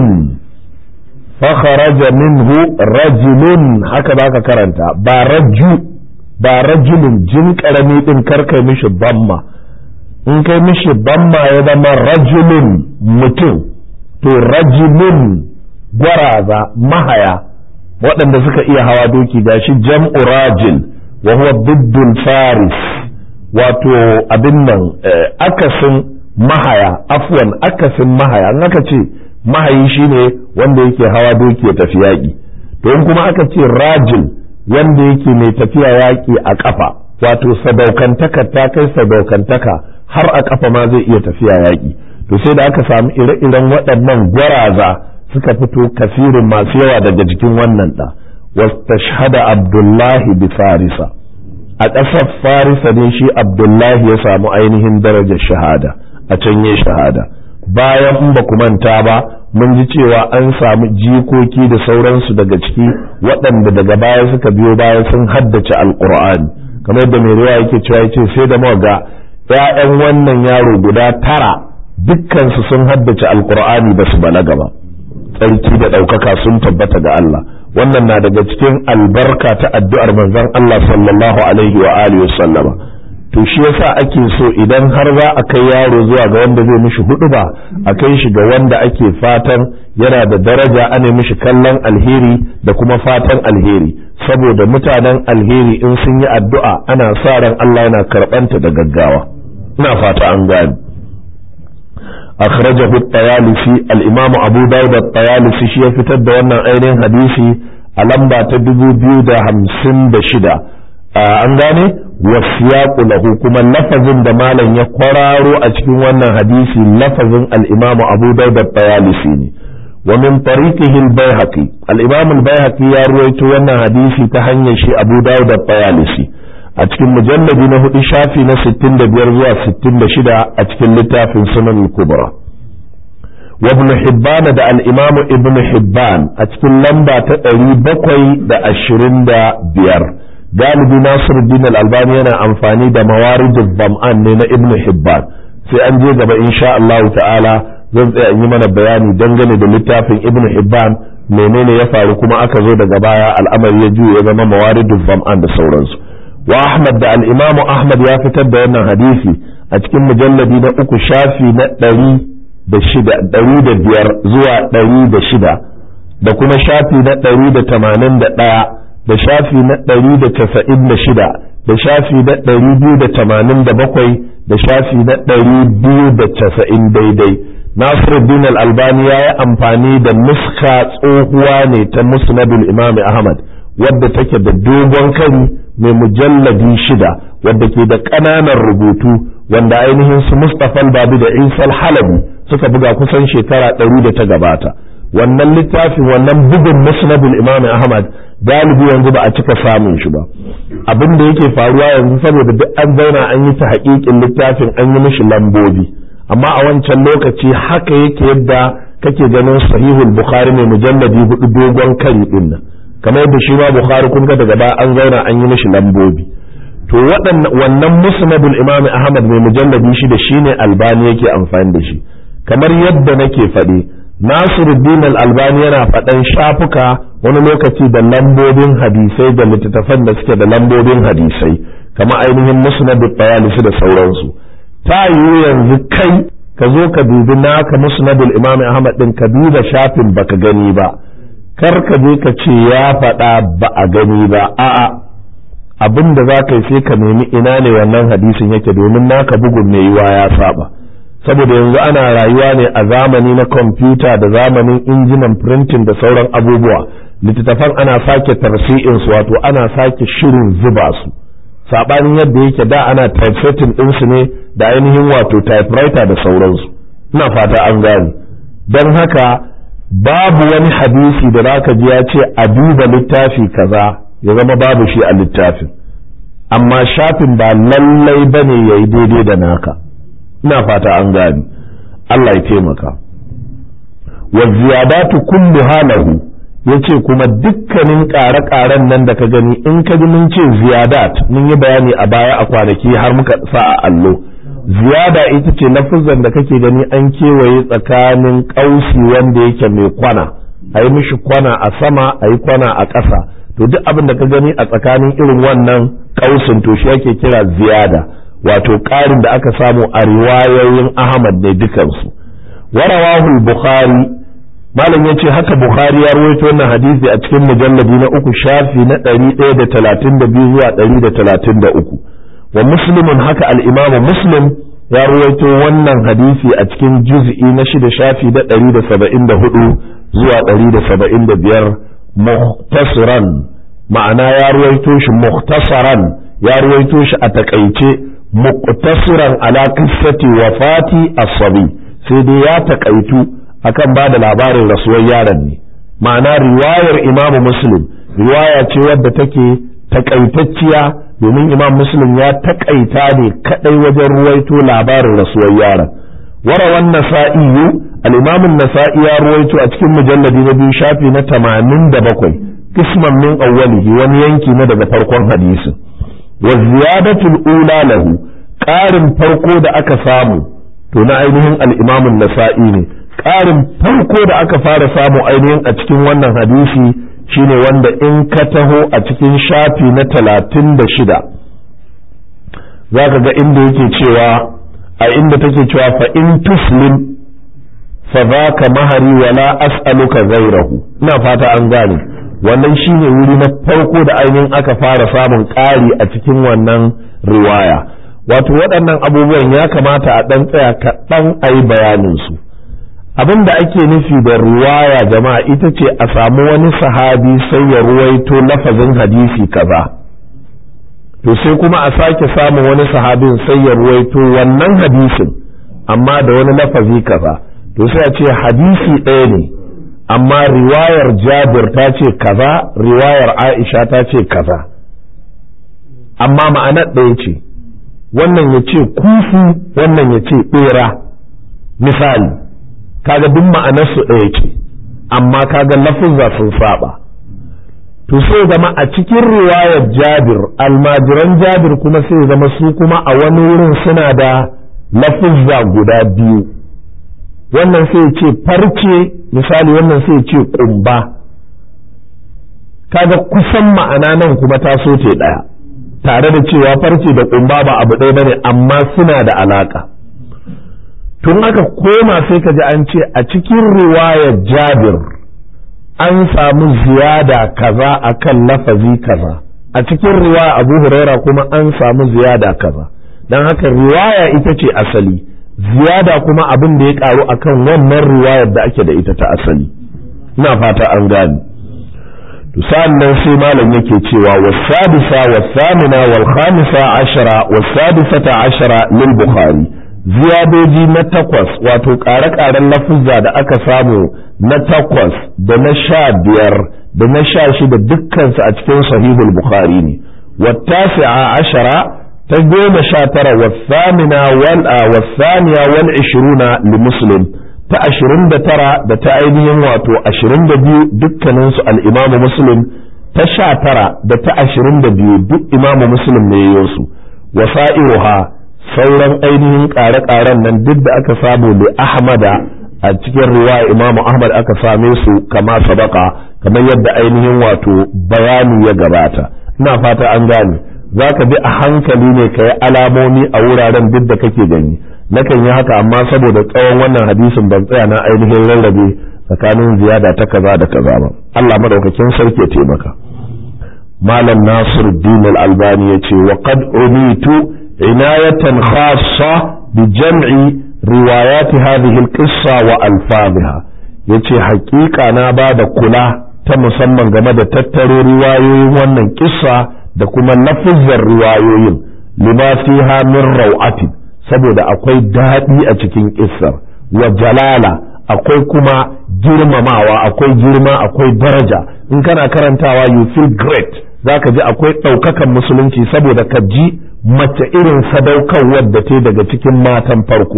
fa kharaja minhu rajulun haka baka karanta ba raju ba rajulun jin karami din karkai mishi bamma in kai mishi bamma ya zama rajulun mutum to rajulun gwaraza mahaya waɗanda suka iya hawa doki gashi jam'u rajil wa huwa diddul faris wato abin nan akasin mahaya afwan akasin mahaya an aka ce mahayi shine wanda yake hawa doki ya tafi yaƙi to in kuma aka ce rajil wanda yake mai tafiya yaƙi a ƙafa wato sadaukantaka ta kai sadaukantaka har a ƙafa ma zai iya tafiya yaƙi to sai da aka samu ire-iren waɗannan gwaraza suka fito kasirin masu yawa daga jikin wannan ɗa wastashhada abdullahi bi farisa a ƙasar farisa ne shi abdullahi ya samu ainihin darajar shahada a can ya shahada bayan in ba ku manta ba mun ji cewa an samu jikoki da sauransu daga ciki waɗanda daga baya suka biyo baya sun haddace alƙur'ani kamar yadda mai ruwa yake cewa yace sai da muka ga ƴaƴan wannan yaro guda tara dukkansu sun haddace alƙur'ani ba su balaga ba tsarki da ɗaukaka sun tabbata ga Allah wannan na daga cikin albarka ta addu'ar manzon Allah sallallahu alaihi wa alihi wa sallama to shi yasa ake so idan har za a kai yaro zuwa ga wanda zai mishi hudu ba a kai shi ga wanda ake fatan yana da daraja ana mishi kallon alheri da kuma fatan alheri saboda mutanen alheri in sun yi addu'a ana sa ran Allah yana karɓanta da gaggawa ina fata an gani akhrajahu at-tayalisi al-imam abu dawud at-tayalisi shi ya fitar da wannan ainihin hadisi a lamba ta 2056 an gane wasiyaqu lahu kuma lafazin da malam ya kwararo a cikin wannan hadisi lafazin al-imam Abu Dawud at-Tayalisi ne wa min tariqihi al-Baihaqi al-imam al-Baihaqi ya ruwaito wannan hadisi ta hanyar shi Abu Dawud at-Tayalisi a cikin mujalladi na hudu shafi na 65 zuwa 66 a cikin littafin Sunan al-Kubra wa ibn Hibban da al-imam Ibn Hibban a cikin lamba ta 725 galibi Nasiruddin al-Albani yana amfani da mawaridul zam'an ne na Ibn Hibban sai an je gaba insha Allah ta'ala zan tsaya in yi mana bayani dangane da littafin Ibn Hibban menene ya faru kuma aka zo daga baya al'amari ya juye ya zama mawaridul zam'an da sauransu wa Ahmad da al-Imam Ahmad ya fitar da wannan hadisi a cikin mujalladi na uku shafi na ɗari da shida ɗari da biyar zuwa ɗari da shida da kuma shafi na ɗari da tamanin da ɗaya da shafi na ɗari da casa'in da shida da shafi na ɗari biyu da tamanin da bakwai da shafi na ɗari biyu da casa'in daidai Nasiruddin al-Albani ya yi amfani da nuska tsohuwa ne ta musnadul Imam Ahmad wadda take da dogon kari mai mujalladi shida wadda ke da ƙananan rubutu wanda ainihin su Mustapha al-Babi da Isa al-Halabi suka buga kusan shekara ɗari da ta gabata wannan littafin wannan bugun musnadul Imam Ahmad galibi yanzu ba a cika samun shi ba abin da yake faruwa yanzu saboda duk an zauna an yi ta haƙiƙin littafin an yi mishi lambobi amma a wancan lokaci haka yake yadda kake ganin sahihul bukhari mai mujalladi hudu dogon kari din nan kamar yadda shi ma bukhari kun ga daga baya an zauna an yi mishi lambobi to wannan musnadul imam ahmad mai mujalladi shi da shine albani yake amfani da shi kamar yadda nake faɗi Nasiruddin al-Albani yana faɗan shafuka wani lokaci da lambobin hadisai da littattafan da suke da lambobin hadisai kama ainihin musnadul bayalisi da sauransu ta yiwu yanzu kai ka zo ka dubi naka musnadul imam Ahmad din ka duba shafin baka gani ba kar ka je ka ce ya faɗa ba a gani ba a'a abin da za ka yi sai ka nemi ina ne wannan hadisin yake domin naka bugun mai yiwa ya saba saboda yanzu ana rayuwa ne a zamani na kwamfuta da zamanin injinan printing da sauran abubuwa littattafan ana sake tarsi'in su wato ana sake shirin zuba su sabanin yadda yake da ana typesetting ɗinsu ne da ainihin wato typewriter da sauransu ina fata an gane don haka babu wani hadisi da zaka ji ya ce a duba littafi kaza ya zama babu shi a littafin amma shafin ba lallai ba ne ya yi daidai da naka ina fata an gani Allah ya taimaka wa ziyadatu kullu halahu ya ce kuma dukkanin ƙare-ƙaren nan da ka gani in ka ji mun ce ziyadat mun yi bayani a baya a kwanaki har muka sa a allo ziyada ita ce lafuzan da kake gani an kewaye tsakanin ƙausi wanda yake mai kwana a yi mishi kwana a sama a yi kwana a ƙasa to duk abin da ka gani a tsakanin irin wannan ƙausin to shi ake kira ziyada wato ƙarin da aka samu a riwayoyin ahmad ne dukansu warawahul bukhari malam ya ce haka bukhari ya rawaito wannan hadisi a cikin mujalladi na uku shafi na ɗari ɗaya da talatin da biyu zuwa ɗari da talatin da uku wa muslimin haka al'imamu muslim ya rawaito wannan hadisi a cikin juz'i na shida shafi na ɗari da saba'in da hudu zuwa ɗari da saba'in da biyar muhtasiran ma'ana ya rawaito shi muhtasaran ya rawaito shi a takaice muqtasiran ala qissati wafati as-sabi sai dai ya takaitu akan ba da labarin rasuwar yaron ne ma'ana riwayar imamu muslim riwaya ce wadda take takaitacciya domin imam muslim ya takaita ne kadai wajen ruwaito labarin rasuwar yaron warawan nasa'iyu al-imam nasai ya ruwaito a cikin mujalladi na biyu shafi na 87 kisman min awwalihi wani yanki na daga farkon hadisin wa ziyadatul ula lahu ƙarin farko da aka samu to na ainihin al-imam nasai ne ƙarin farko da aka fara samu ainihin a cikin wannan hadisi shine wanda in ka taho a cikin shafi na talatin da shida za ka ga inda yake cewa a inda take cewa fa in tuslim fa za ka mahari wala as'aluka zairahu ina fata an gane wannan shine wuri na farko da ainihin aka fara samun ƙari a cikin wannan riwaya wato waɗannan abubuwan ya kamata a ɗan tsaya kaɗan a yi bayaninsu abin da ake nufi da ruwaya jama'a ita ce a samu wani sahabi sai ya ruwaito lafazin hadisi kaza to sai kuma a sake samun wani sahabin sai ya ruwaito wannan hadisin amma da wani lafazi kaza to sai a ce hadisi ɗaya ne amma riwayar jabir ta ce kaza riwayar aisha ta ce kaza amma ma'anar ɗaya ce wannan ya ce kufu wannan ya ce ɓera misali kaga duk ma'anarsu ɗaya ce amma kaga lafuzza sun saba to sai zama a cikin riwayar jabir almajiran jabir kuma sai zama su kuma a wani wurin suna da lafuzza guda biyu wannan sai ce farce misali wannan sai ce kumba kaga kusan ma'ana nan kuma ta so ce ɗaya tare da cewa farce da kumba ba abu ɗaya bane amma suna da alaka tun aka koma sai ka ji an ce a cikin riwayar jabir an samu ziyada kaza akan lafazi kaza a cikin riwaya abu huraira kuma an samu ziyada kaza don haka riwaya ita ce asali ziyada kuma abin da ya karu akan wannan riwayar da ake da ita ta asali ina fata an gani to nan sai malam yake cewa wasadisa wasamina wal khamisa ashara wasadisata ashara lil bukhari ziyadoji na takwas wato ƙare-ƙaren lafuzza da aka samu na takwas da na sha biyar da na sha shida dukkansu a cikin sahihul bukhari ne wattasi'a ashara ta goma sha tara wasamina wal wasaniya wal ishiruna li muslim ta ashirin da tara da ta ainihin wato ashirin da biyu dukkaninsu al'imamu muslim ta sha tara da ta ashirin da biyu duk imamu muslim ne yayin wasa'iruha sauran ainihin ƙare-ƙaren nan duk da aka samu li ahmada a cikin riwaya imamu ahmad aka same su kama sabaka kamar yadda ainihin wato bayani ya gabata ina fata an gane za ka bi a hankali ne ka yi alamomi a wuraren duk da kake gani nakan yi haka amma saboda tsawon wannan hadisin ban tsaya na ainihin rarrabe tsakanin ziyada ta kaza da kaza ba Allah madaukakin sarki ya taimaka malam nasir din al-albani yace wa qad umitu inayatan khassa bi jam'i riwayat hadhihi al-qissa wa alfadhiha yace haƙiƙa na ba da kula ta musamman game da tattaro riwayoyin wannan kissa da kuma lafuzzar riwayoyin lima fiha min raw'atin saboda akwai daɗi a cikin kissar wa jalala akwai kuma girmamawa akwai girma akwai daraja in kana karantawa you feel great za ka ji akwai ɗaukakan musulunci saboda ka ji mace irin sadaukarwar da ta daga cikin matan farko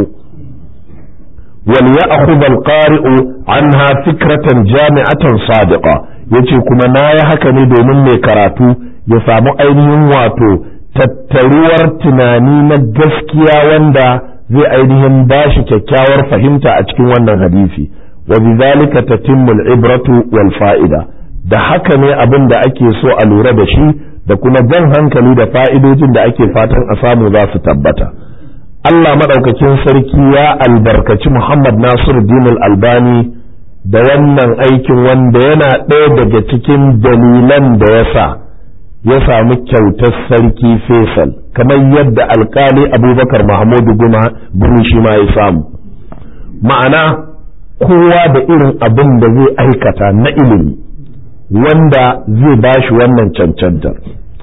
wal ya'khudh al-qari'u anha fikratan jami'atan sadiqa yace kuma na yi haka ne domin mai karatu ya samu ainihin wato tattaruwar tunani na gaskiya wanda zai ainihin bashi kyakkyawar fahimta a cikin wannan hadisi wa bidhalika tatimmu al-ibratu wal fa'ida da haka ne abin da ake so a lura da shi da kuma jan hankali da fa'idojin da ake fatan a samu za su tabbata Allah maɗaukakin sarki ya albarkaci Muhammad Nasiru Dinul Albani da wannan aikin wanda yana ɗaya daga cikin dalilan da ya sa ya samu kyautar sarki Faisal kamar yadda alkali Abubakar Mahmudu Gumi shi ma ya samu ma'ana kowa da irin abin da zai aikata na ilimi wanda zai bashi wannan cancantar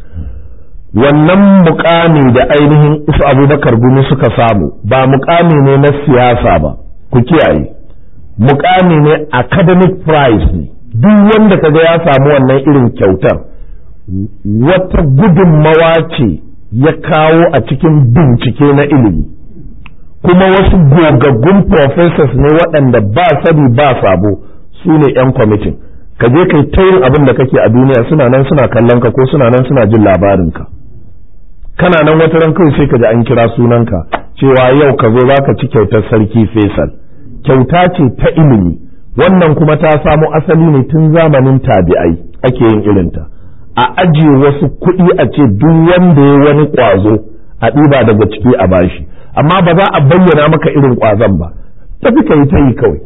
wannan mukami da ainihin isu abubakar gumi suka samu ba mukami ne na siyasa ba ku kiyaye mukami ne academic prize ne duk wanda kaga ya samu wannan irin kyautar wata gudunmawa ce ya kawo a cikin bincike na ilimi kuma wasu gogaggun professors ne waɗanda ba sani ba sabo su ne 'yan kwamitin ka je kai ta yin abin da kake a duniya suna nan suna kallon ka ko suna nan suna jin labarinka kana nan wata ran kawai sai ka ji an kira sunanka cewa yau ka zo za ka ci kyautar sarki Faisal kyauta ce ta ilimi wannan kuma ta samo asali ne tun zamanin tabi'ai ake yin irinta a ajiye wasu kuɗi a ce duk wanda ya wani ƙwazo a ɗiba daga ciki a bashi amma ba za a bayyana maka irin ƙwazon ba tafi ka yi ta yi kawai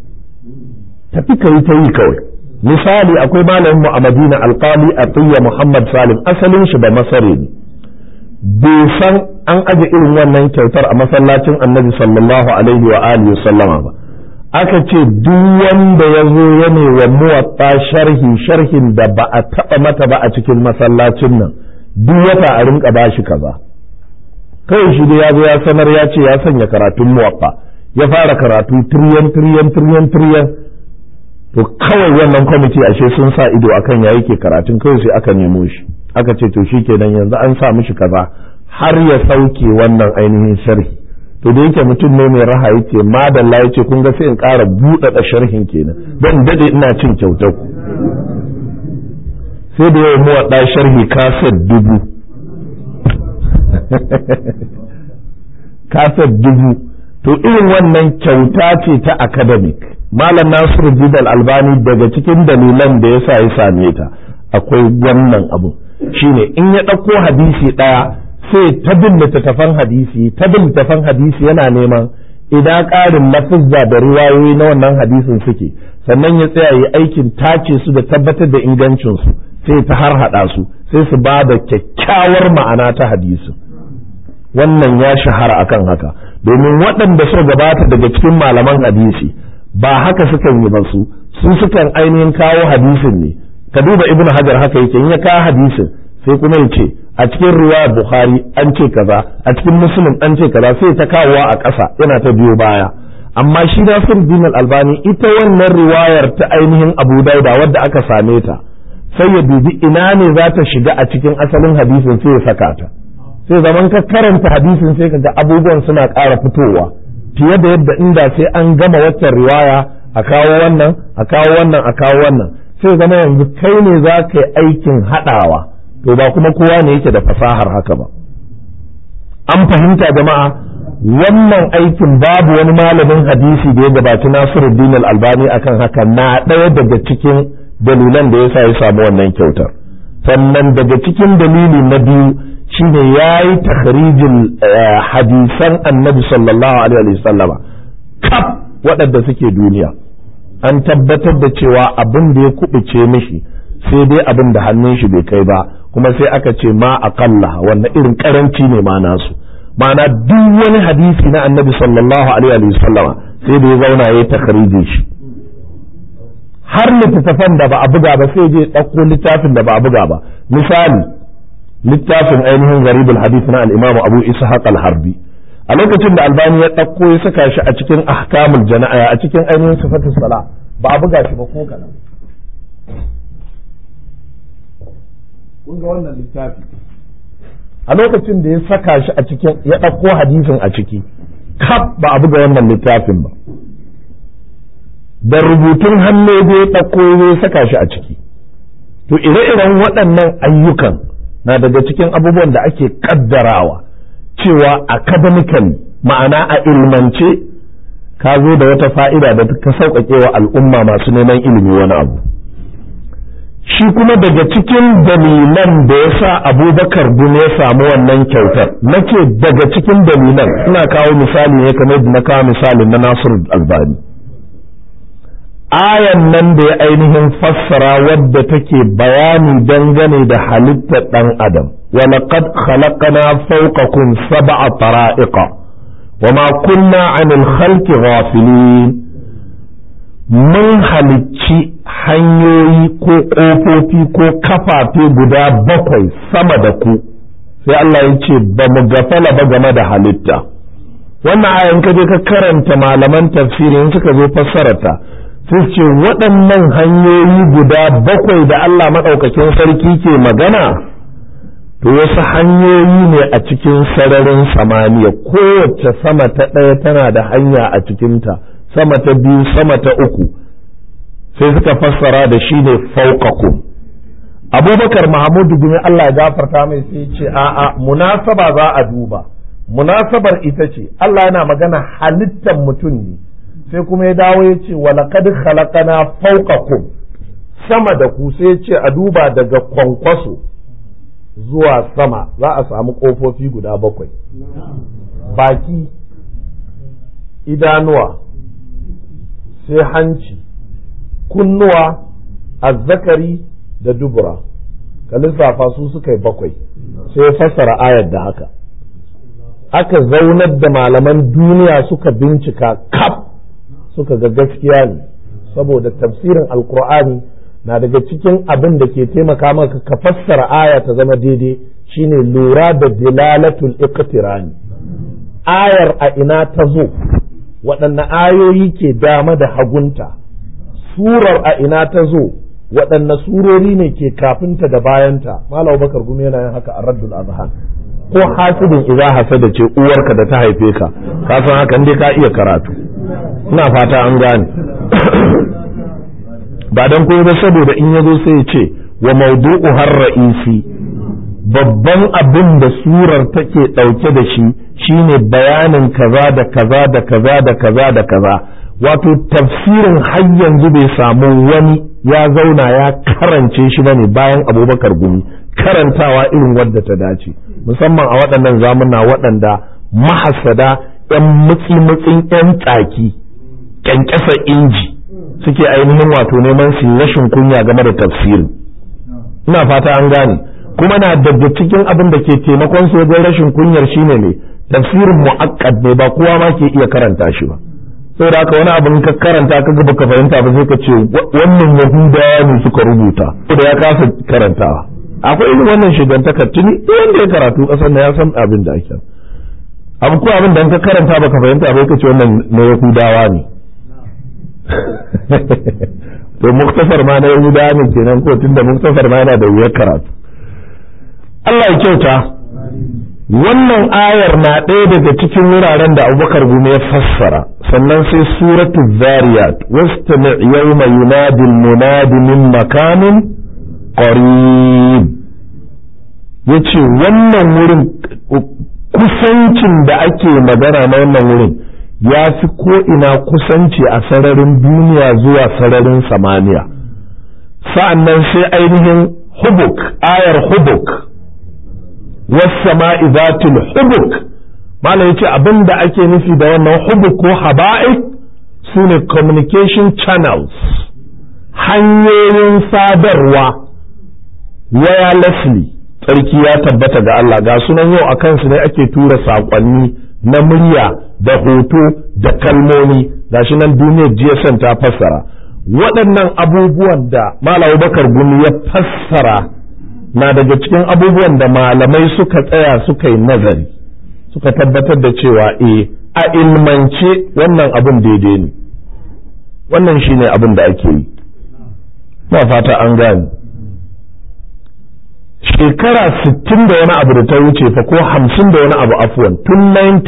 tafi ka yi ta yi kawai misali akwai malamin mu a Madina alqali Atiyya Muhammad Salim asalin shi ba masare ne bai san an aje irin wannan kyautar a masallacin Annabi sallallahu alaihi wa alihi sallama ba aka ce duk wanda ya zo ya ne wa muwatta sharhi sharhin da ba a taba mata ba a cikin masallacin nan duk wata a rinka bashi kaza kawai shi da ya zo ya sanar ya ce ya sanya karatun muwatta ya fara karatu tiryan tiryan tiryan tiryan to kawai wannan kwamiti ashe sun sa ido akan ya yake karatun kawai sai aka nemo shi aka ce to shikenan yanzu an sa mishi kaza har ya sauke wannan ainihin sharhi to da yake mutum ne mai raha yake madalla yace kun ga sai in ƙara buɗaɗa sharhin kenan dan dade ina cin kyautar ku sai da yawan muwaɗa sharhi kaset dubu kaset dubu to irin wannan kyauta ce ta academic malam nasiru didal albani daga cikin dalilan da yasa ya same ta akwai wannan abu shine in ya ɗauko hadisi ɗaya sai ta bin littattafan hadisi ta bin littattafan hadisi yana neman idan ƙarin lafizza da riwayoyi na wannan hadisin suke sannan ya tsaya yi aikin tace su da tabbatar da ingancinsu sai ta har haɗa su sai su ba da kyakkyawar ma'ana ta hadisin wannan ya shahara akan haka domin waɗanda suka gabata daga cikin malaman hadisi ba haka sukan yi ba su su sukan ainihin kawo hadisin ne ka duba ibn hajar haka yake in ya kawo hadisin sai kuma ya ce a cikin riwayar bukhari an ce kaza a cikin muslim an ce kaza sai ta kawowa a ƙasa yana ta biyo baya amma shi nasir din albani ita wannan riwayar ta ainihin abu dauda wadda aka same ta sai ya dubi ina ne za ta shiga a cikin asalin hadisin sai ya saka ta sai zaman ka karanta hadisin sai kaga abubuwan suna ƙara fitowa fiye da yadda inda sai an gama waccan riwaya a kawo wannan a kawo wannan a kawo wannan sai zama yanzu kai ne za ka yi aikin haɗawa to ba kuma kowa ne yake da fasahar haka ba an fahimta jama'a wannan aikin babu wani malamin hadisi da ya gabaci Nasiruddin al-Albani akan haka na ɗaya daga cikin dalilan da yasa ya samu wannan kyautar sannan daga cikin dalili na biyu shine yayi takhrijin hadisan Annabi sallallahu alaihi wasallama kaf waɗanda suke duniya an tabbatar da cewa abin da ya kubuce mishi sai dai abin da hannun shi bai kai ba kuma sai aka ce ma aqalla wannan irin karanci ne ma nasu ma'ana duk wani hadisi na annabi sallallahu alaihi wa sallama sai da ya zauna ya takharijin shi har littattafan da ba a buga ba sai je ɗauko littafin da ba a buga ba misali littafin ainihin garibul hadith na al-imam abu ishaq al-harbi a lokacin da albani ya ɗauko ya saka shi a cikin ahkamul jana'a a cikin ainihin sifatus sala ba a buga shi ba ko kaɗan kun ga wannan littafi a lokacin da ya saka shi a cikin ya ɗauko hadisin a ciki kaf ba a buga wannan littafin ba da rubutun hannu ya ɗauko ya saka shi a ciki to ire-iren waɗannan ayyukan na daga cikin abubuwan da ake ƙaddarawa cewa academically ma'ana a ilmance ka zo da wata fa'ida da ka sauƙaƙe wa al'umma masu neman ilimi wani abu shi kuma daga cikin dalilan da ya sa abubakar bin ya samu wannan kyautar nake daga cikin dalilan ina kawo misali ne kamar da na kawo misali na nasiru albani ayan nan da ya ainihin fassara wadda take bayani dangane da halittar ɗan adam ولقد خلقنا فوقكم سبع طرائق وما كنا عن الخلق غافلين mun halicci hanyoyi ko ƙofofi ko kafafe guda bakwai sama da ku sai Allah ya ce ba mu gafala ba game da halitta wannan ayan ka je ka karanta malaman tafsirin suka zo fassarata sai ce waɗannan hanyoyi guda bakwai da Allah maɗaukakin sarki ke magana to wasu hanyoyi ne a cikin sararin samaniya kowace sama ta ɗaya tana da hanya a cikinta sama ta biyu sama ta uku sai suka fassara da shi ne fauqakum abubakar mahamudu gumi Allah ya gafarta mai sai ce a'a munasaba za a duba munasabar ita ce Allah yana magana halittar mutum ne sai kuma ya dawo ya ce walaqad khalaqana fawqakum sama da ku sai ya ce a duba daga kwankwaso zuwa sama za a samu ƙofofi guda bakwai baki idanuwa sai hanci kunnuwa azzakari da dubura ka lissafa su suka yi bakwai sai ya fassara ayar da haka aka zaunar da malaman duniya suka bincika kaf suka ga gaskiya ne saboda tafsirin alkur'ani na daga cikin abin da ke taimaka maka ka fassara aya ta zama daidai shine lura da dilalatul iqtirani ayar a ina ta zo waɗanne ayoyi ke dama da hagunta surar a ina ta zo waɗanne surori ne ke kafinta da bayanta malam bakar gumi yana yin haka a raddul azhan ko hasidin idza hasada ce uwarka da ta haife ka ka san haka dai ka iya karatu ina fata an gane ba don kuma ba saboda in ya zo sai ya ce wa maudu'u har ra'isi babban abin da surar take ɗauke da shi shine bayanin kaza da kaza da kaza da kaza da kaza wato tafsirin har yanzu bai samu wani ya zauna ya karance shi bane bayan abubakar gumi karantawa irin wadda ta dace musamman a waɗannan zamuna waɗanda mahasada 'yan mutsi-mutsin 'yan tsaki ƙyanƙyasa inji suke ainihin wato neman su rashin kunya game da tafsiri ina fata an gane kuma na daga cikin abin da ke taimakon su wajen rashin kunyar shine ne tafsirin mu'akkad ne ba kowa ma ke iya karanta shi ba saboda haka wani abin ka karanta ka ga baka fahimta ba sai ka ce wannan yahudawa ne suka rubuta da ya kasa karantawa akwai irin wannan shigantaka tuni wanda ya karatu kasar na ya san abin da ake abu ko abin da ka karanta baka fahimta ba ka ce wannan na yahudawa ne to muktasar ma na yahudawa ne kenan ko tunda muktasar ma yana da wuyar karatu Allah ya kyauta wannan ayar na ɗaya daga cikin wuraren da abubakar gume ya fassara sannan sai suratu zariyat wastami yawma yunadi munadi min makanin qarib yace wannan wurin kusancin da ake magana na wannan wurin ya fi ko ina kusanci a sararin duniya zuwa sararin samaniya sa'annan sai ainihin hubuk ayar hubuk wasama'i zatul hubuk malam yace abin da ake nufi da wannan hubuk ko haba'ik su ne communication channels hanyoyin sadarwa wirelessly tsarki ya tabbata ga Allah ga sunan yau a kansu ne ake tura saƙonni na murya da hoto da kalmomi gashi nan duniyar GSM ta fassara waɗannan abubuwan da Malam Bakar Gumi ya fassara na daga cikin abubuwan da malamai suka tsaya suka yi nazari suka tabbatar da cewa eh a ilmance wannan abin daidai ne wannan shine abin da ake yi ba fata an gane shekara sittin da wani abu da ta wuce fa ko hamsin da wani abu afuwan tun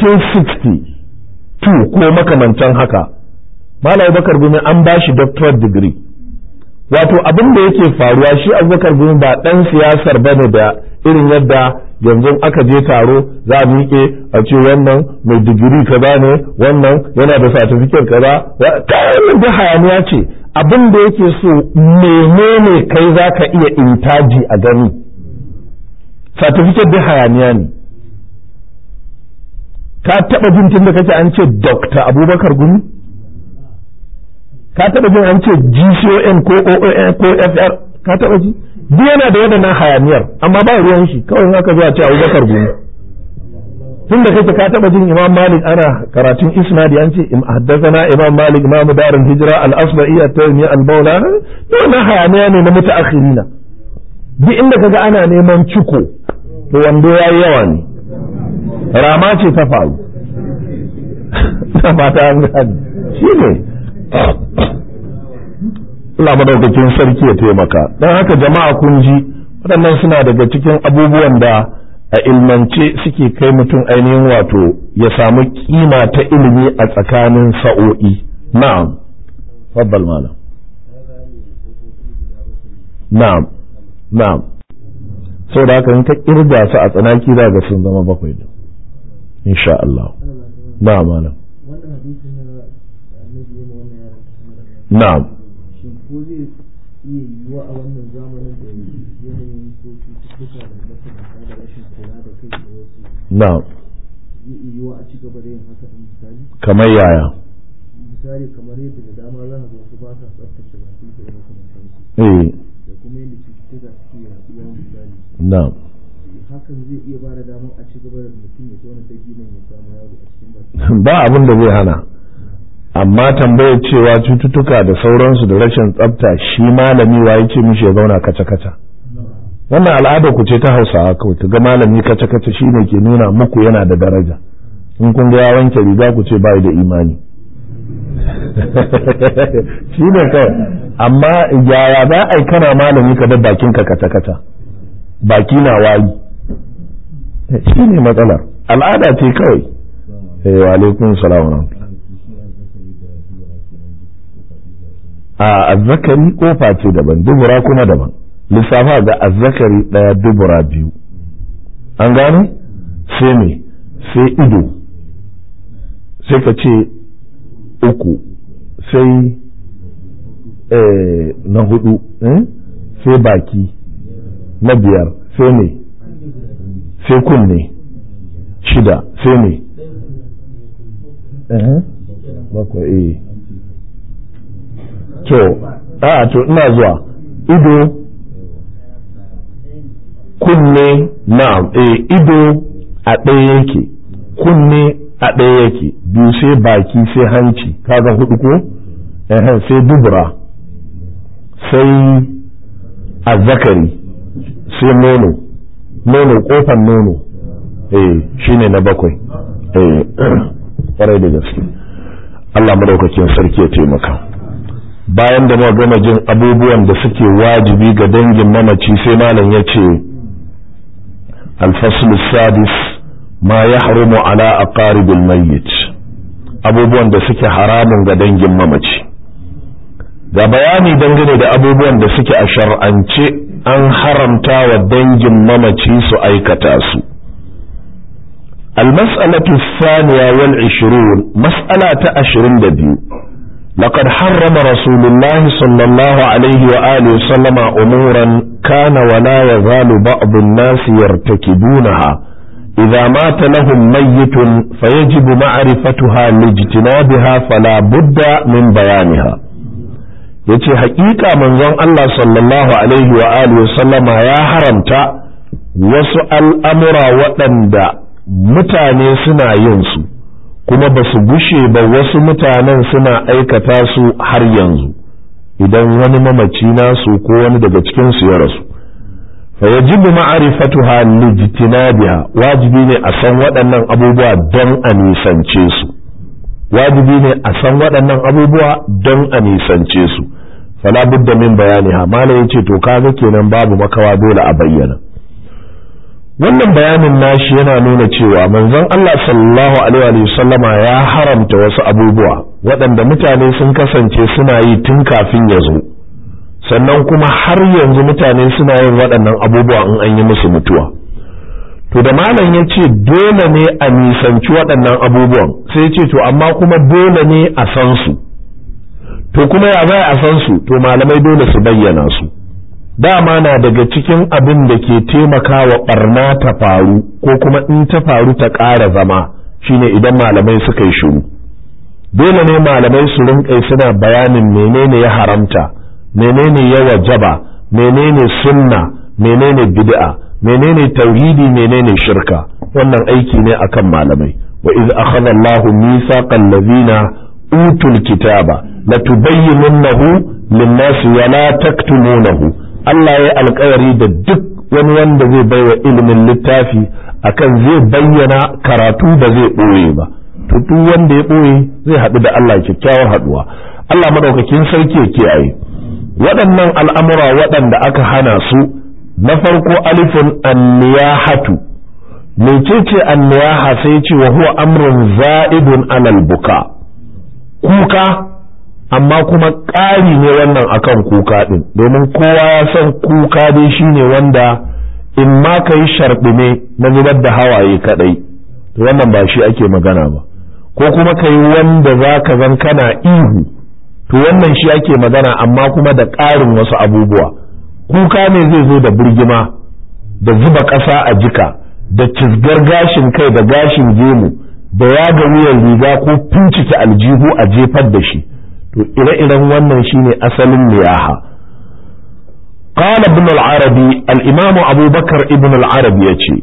1962 ko makamantan haka Malam Bakar Gumi an ba shi doctorate degree wato abin da yake faruwa shi Abubakar Gumi ba ɗan siyasar bane da irin yadda yanzu aka je taro za a miƙe a ce wannan mai digiri kaza ne wannan yana da certificate kaza wannan da hayaniya ce abin da yake so menene kai za ka iya intaji a gani certificate da hayaniya ne ka taɓa jin tun da kake an ce Dr. Abubakar Gumi ka taɓa jin an ce GCON ko OON ko FR ka taɓa ji duk yana da waɗannan hayaniyar amma ba ruwan shi kawai in aka zo a ce Abubakar Gumi tun da kake ka taɓa jin Imam Malik ana karatun isnadi an ce haddathana Imam Malik Imam Darul Hijra al-Asba'i at-Taymi al-Bawla to wannan hayaniya ne na mutaakhirina duk inda kaga ana neman ciko to wando yayi yawa ne rama ce ta faru na mata an gani shi ne Allah madaukakin sarki ya taimaka don haka jama'a kun ji waɗannan suna daga cikin abubuwan da a ilmance suke kai mutum ainihin wato ya samu kima ta ilimi a tsakanin sa'o'i na'am faddal malam na'am na'am sau da haka in ka kirga su a tsanaki za ga sun zama bakwai da insha Allah na'am malam na'am shin ko zai iya yiwuwa a wannan zamanin da yanayin ko cututtuka da makamanta da rashin kula da kai da wasu na'am zai iya yiwuwa a ci gaba da yin haka ɗin misali kamar yaya misali kamar yadda da dama za ka ga wasu ba sa tsaftace bakin su da makamantansu eh da kuma yadda cututtuka suke yaduwa misali na'am hakan zai iya ba da damar a ci gaba da mutum ya tona ta ginin ya samu yaro a cikin baki ba abin da zai hana amma tambayar cewa cututtuka da sauransu da rashin tsafta shi malami wa yake mishi ya zauna kaca-kaca wannan al'ada ku ce ta hausawa kawai ta ga malami kaca-kaca shi ne ke nuna muku yana da daraja in kun ga ya wanke riga ku ce bai da imani shi ne kawai amma yaya za a yi kana malami ka bar bakinka kaca-kaca baki na wayi shi ne matsalar al'ada ce kawai eh wa alaikum salam wa rahmatullah a azzakari kofa ce daban dubura kuma daban lissafa ga azzakari daya dubura biyu an gane sai me sai ido sai ka ce uku sai na hudu sai baki na biyar sai me sai kunne shida sai me bakwai eh to a to ina zuwa ido kunne na'am eh ido a ɗaya yake kunne a ɗaya yake biyu sai baki sai hanci kaga hudu ko eh sai dubura sai azzakari sai nono nono kofan nono eh shine na bakwai eh kwarai da gaske Allah madaukakin sarki ya taimaka bayan da muka gama jin abubuwan da suke wajibi ga dangin mamaci sai malam ya ce alfaslu sadis ma ya harumu ala aqaribil mayyit abubuwan da suke haramun ga dangin mamaci ga bayani dangane da abubuwan da suke a shar'ance an haramta wa dangin mamaci su aikata su المسألة الثانية والعشرون مسألة عشرين دبيو لقد حرم رسول الله صلى الله عليه وآله وسلم أمورا كان ولا يزال بعض الناس يرتكبونها إذا مات لهم ميت فيجب معرفتها لاجتنابها فلا بد من بيانها yace haƙiƙa manzon Allah sallallahu alaihi wa alihi sallama ya haramta wasu al'amura waɗanda mutane suna yin su kuma ba su gushe ba wasu mutanen suna aikata su har yanzu idan wani mamaci nasu ko wani daga cikinsu ya rasu fa yajibu ma'rifatuha lijtinabiha wajibi ne a san waɗannan abubuwa don a nisance su wajibi ne a san waɗannan abubuwa don a nisance su fala budda min bayaniha malai yace to kaga kenan babu makawa dole a bayyana wannan bayanin nashi yana nuna cewa manzon Allah sallallahu alaihi wa sallama ya haramta wasu abubuwa waɗanda mutane sun kasance suna yi tun kafin ya zo sannan kuma har yanzu mutane suna yin waɗannan abubuwa in an yi musu mutuwa to da malam ya ce dole ne a nisanci waɗannan abubuwan sai ce to amma kuma dole ne a san su to kuma ya bai a san su to malamai dole su bayyana su dama na daga cikin abin da ke taimakawa barna ta faru ko kuma in ta faru ta ƙara zama shine idan malamai suka yi shiru dole ne malamai su rinƙai suna bayanin menene ya haramta menene ya wajaba menene sunna menene bid'a menene tauhidi menene shirka wannan aiki ne akan malamai wa iz akhadha Allahu mithaqal ladhina utul kitaba latubayyinunnahu lin-nasi wa la taktumunahu Allah ya alkawari da duk wani wanda zai baiwa ilimin littafi akan zai bayyana karatu ba zai ɓoye ba to duk wanda ya ɓoye zai haɗu da Allah kyakkyawar haɗuwa Allah madaukakin sarki ya kiyaye waɗannan al'amura waɗanda aka hana su na farko alifin anniyahatu mecece anniyaha sai ce wa huwa amrun za'idun alal buka kuka amma kuma ƙari ne wannan akan kuka ɗin domin kowa ya san kuka dai shine wanda in ma ka yi sharɓime na zubar da hawaye kaɗai to wannan ba shi ake magana ba ko kuma ka yi wanda za ka zan kana ihu to wannan shi ake magana amma kuma da ƙarin wasu abubuwa kuka ne zai zo da birgima da zuba ƙasa a jika da cizgar gashin kai da gashin gemu da yaga wuyan riga ko fincike aljihu a jefar da shi to ire-iren wannan shine asalin liyaha قال ابن العربي الإمام أبو بكر ابن العربي يتي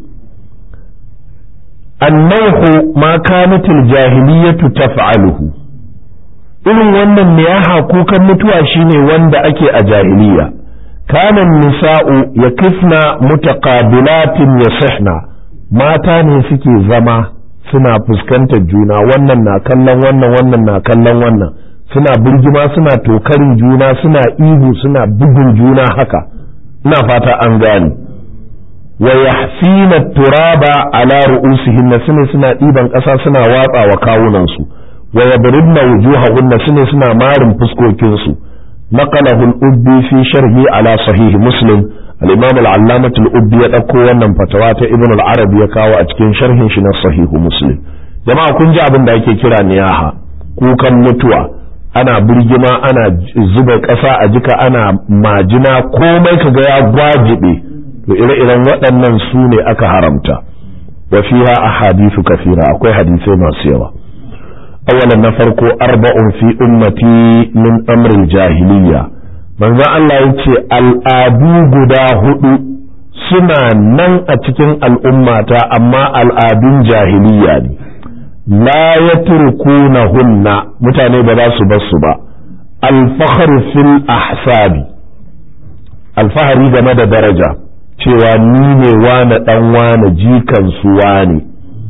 النوح ما كانت الجاهلية تفعله irin wannan niyaha kukan mutuwa shine wanda ake a jahiliya kanan nisa'u ya kifna mutaqabilatin yasihna mata ne suke zama suna fuskantar juna wannan na kallon wannan wannan na kallon wannan suna birgima suna tokarin juna suna ihu suna bugun juna haka ina fata an gane wa yahsina turaba ala ru'usihinna sune suna ɗiban ƙasa suna watsa wa kawunansu wa yadribna wujuhahunna sune suna marin fuskokin su naqalahu al-ubbi fi sharhi ala sahih muslim al-imam al-allamah al-ubbi ya dauko wannan fatawa ta ibn al-arabi ya kawo a cikin sharhin shi na sahih muslim jama'a kun ji abin da ake kira niyaha kukan mutuwa ana birgima ana zuba ƙasa a jika ana majina komai kaga ya gwajibe to ire-iren waɗannan su ne aka haramta wa fiha ahadithu kafira akwai hadisai masu yawa awalan na farko arba'un fi ummati min amril jahiliya manzo Allah yace al'adu guda hudu suna nan a cikin al'ummata amma al'adun jahiliya ne la yatrkunahunna mutane ba za su bar su ba al-fakhr fil ahsabi alfahari game da daraja cewa ni ne wane dan wane jikan su wane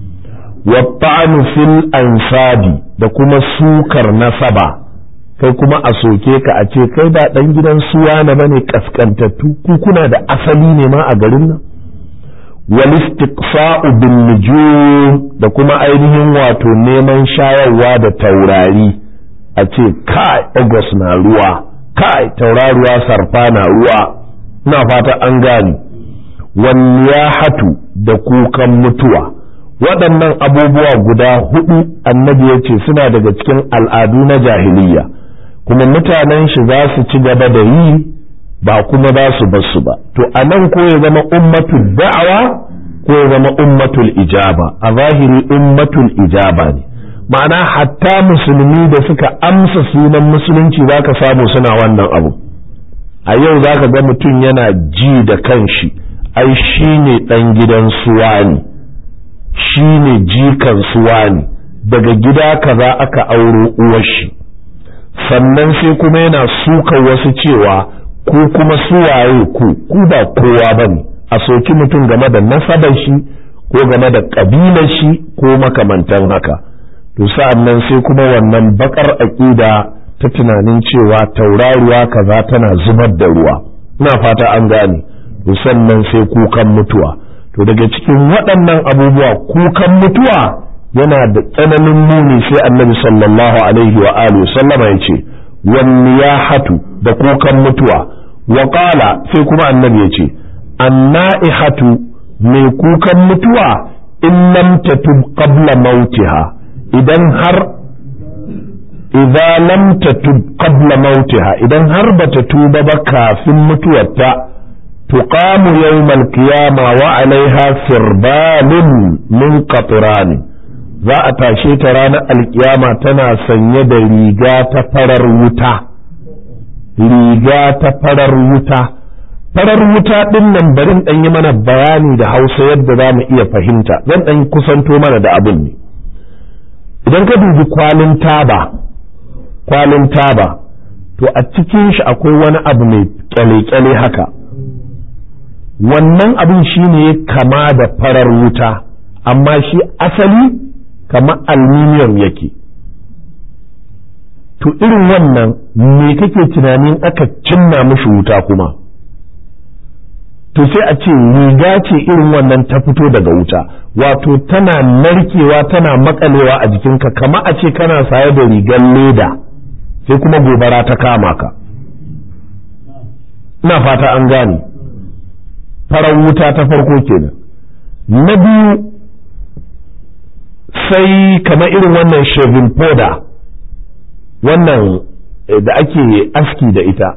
wa fil ansabi da kuma sukar nasaba kai kuma a soke ka a ce kai ba dan gidan su wane bane kaskantattu ku kuna da asali ne ma a garin nan wal istiqsa'u bin nujum da kuma ainihin wato neman shayarwa da taurari a ce kai August na ruwa kai tauraruwa sarfa na ruwa ina fata an gane wanniyahatu da kukan mutuwa waɗannan abubuwa guda hudu annabi ya ce suna daga cikin al'adu na jahiliya kuma mutanen shi za su ci gaba da yi ba kuma za su bar su ba to a nan ko ya zama ummatul da'awa ko ya zama ummatul ijaba a zahiri ummatul ijaba ne ma'ana hatta musulmi da suka amsa sunan musulunci za ka samu suna wannan abu a yau za ka ga mutum yana ji da kanshi ai shi ne ɗan gidan suwa ne shi ne jikan suwa ne daga gida kaza aka auro uwar shi sannan sai kuma yana suka wasu cewa ku kuma suwaye ku ku ba kowa ba ne a soki mutum game da nasabar shi ko game da ƙabilar shi ko makamantan haka to sa'an nan sai kuma wannan bakar aƙida ta tunanin cewa tauraruwa kaza tana zubar da ruwa ina fata an gane to sannan sai kukan mutuwa to daga cikin waɗannan abubuwa kukan mutuwa yana da tsananin muni sai annabi sallallahu alaihi wa alihi sallama ya ce wanniyahatu da kukan mutuwa wa qala sai kuma annabi ya ce anna'ihatu mai kukan mutuwa in lam tatub qabla mautiha idan har idza lam tatub qabla mautiha idan har bata tuba ba kafin mutuwarta tuqamu yawmal qiyama wa alaiha sirbalun min qatran za a tashe ta ranar alkiyama tana sanye da riga ta farar wuta riga ta farar wuta farar wuta ɗin nan barin ɗan yi mana bayani da hausa yadda za mu iya fahimta zan ɗan kusanto mana da abin ne idan ka dubi kwalin taba kwalin taba to a cikin shi akwai wani abu mai kyale-kyale haka wannan abin shi ne kama da farar wuta amma shi asali kama aluminium yake to irin wannan me kake tunanin aka cinna mishi wuta kuma to sai a ce riga ce irin wannan ta fito daga wuta wato tana narkewa tana makalewa a jikinka kama a ce kana saye da rigar leda sai kuma gobara ta kama ka ina fata an gane farar wuta ta farko kenan na biyu sai kama irin wannan shaving powder wannan da ake aski da ita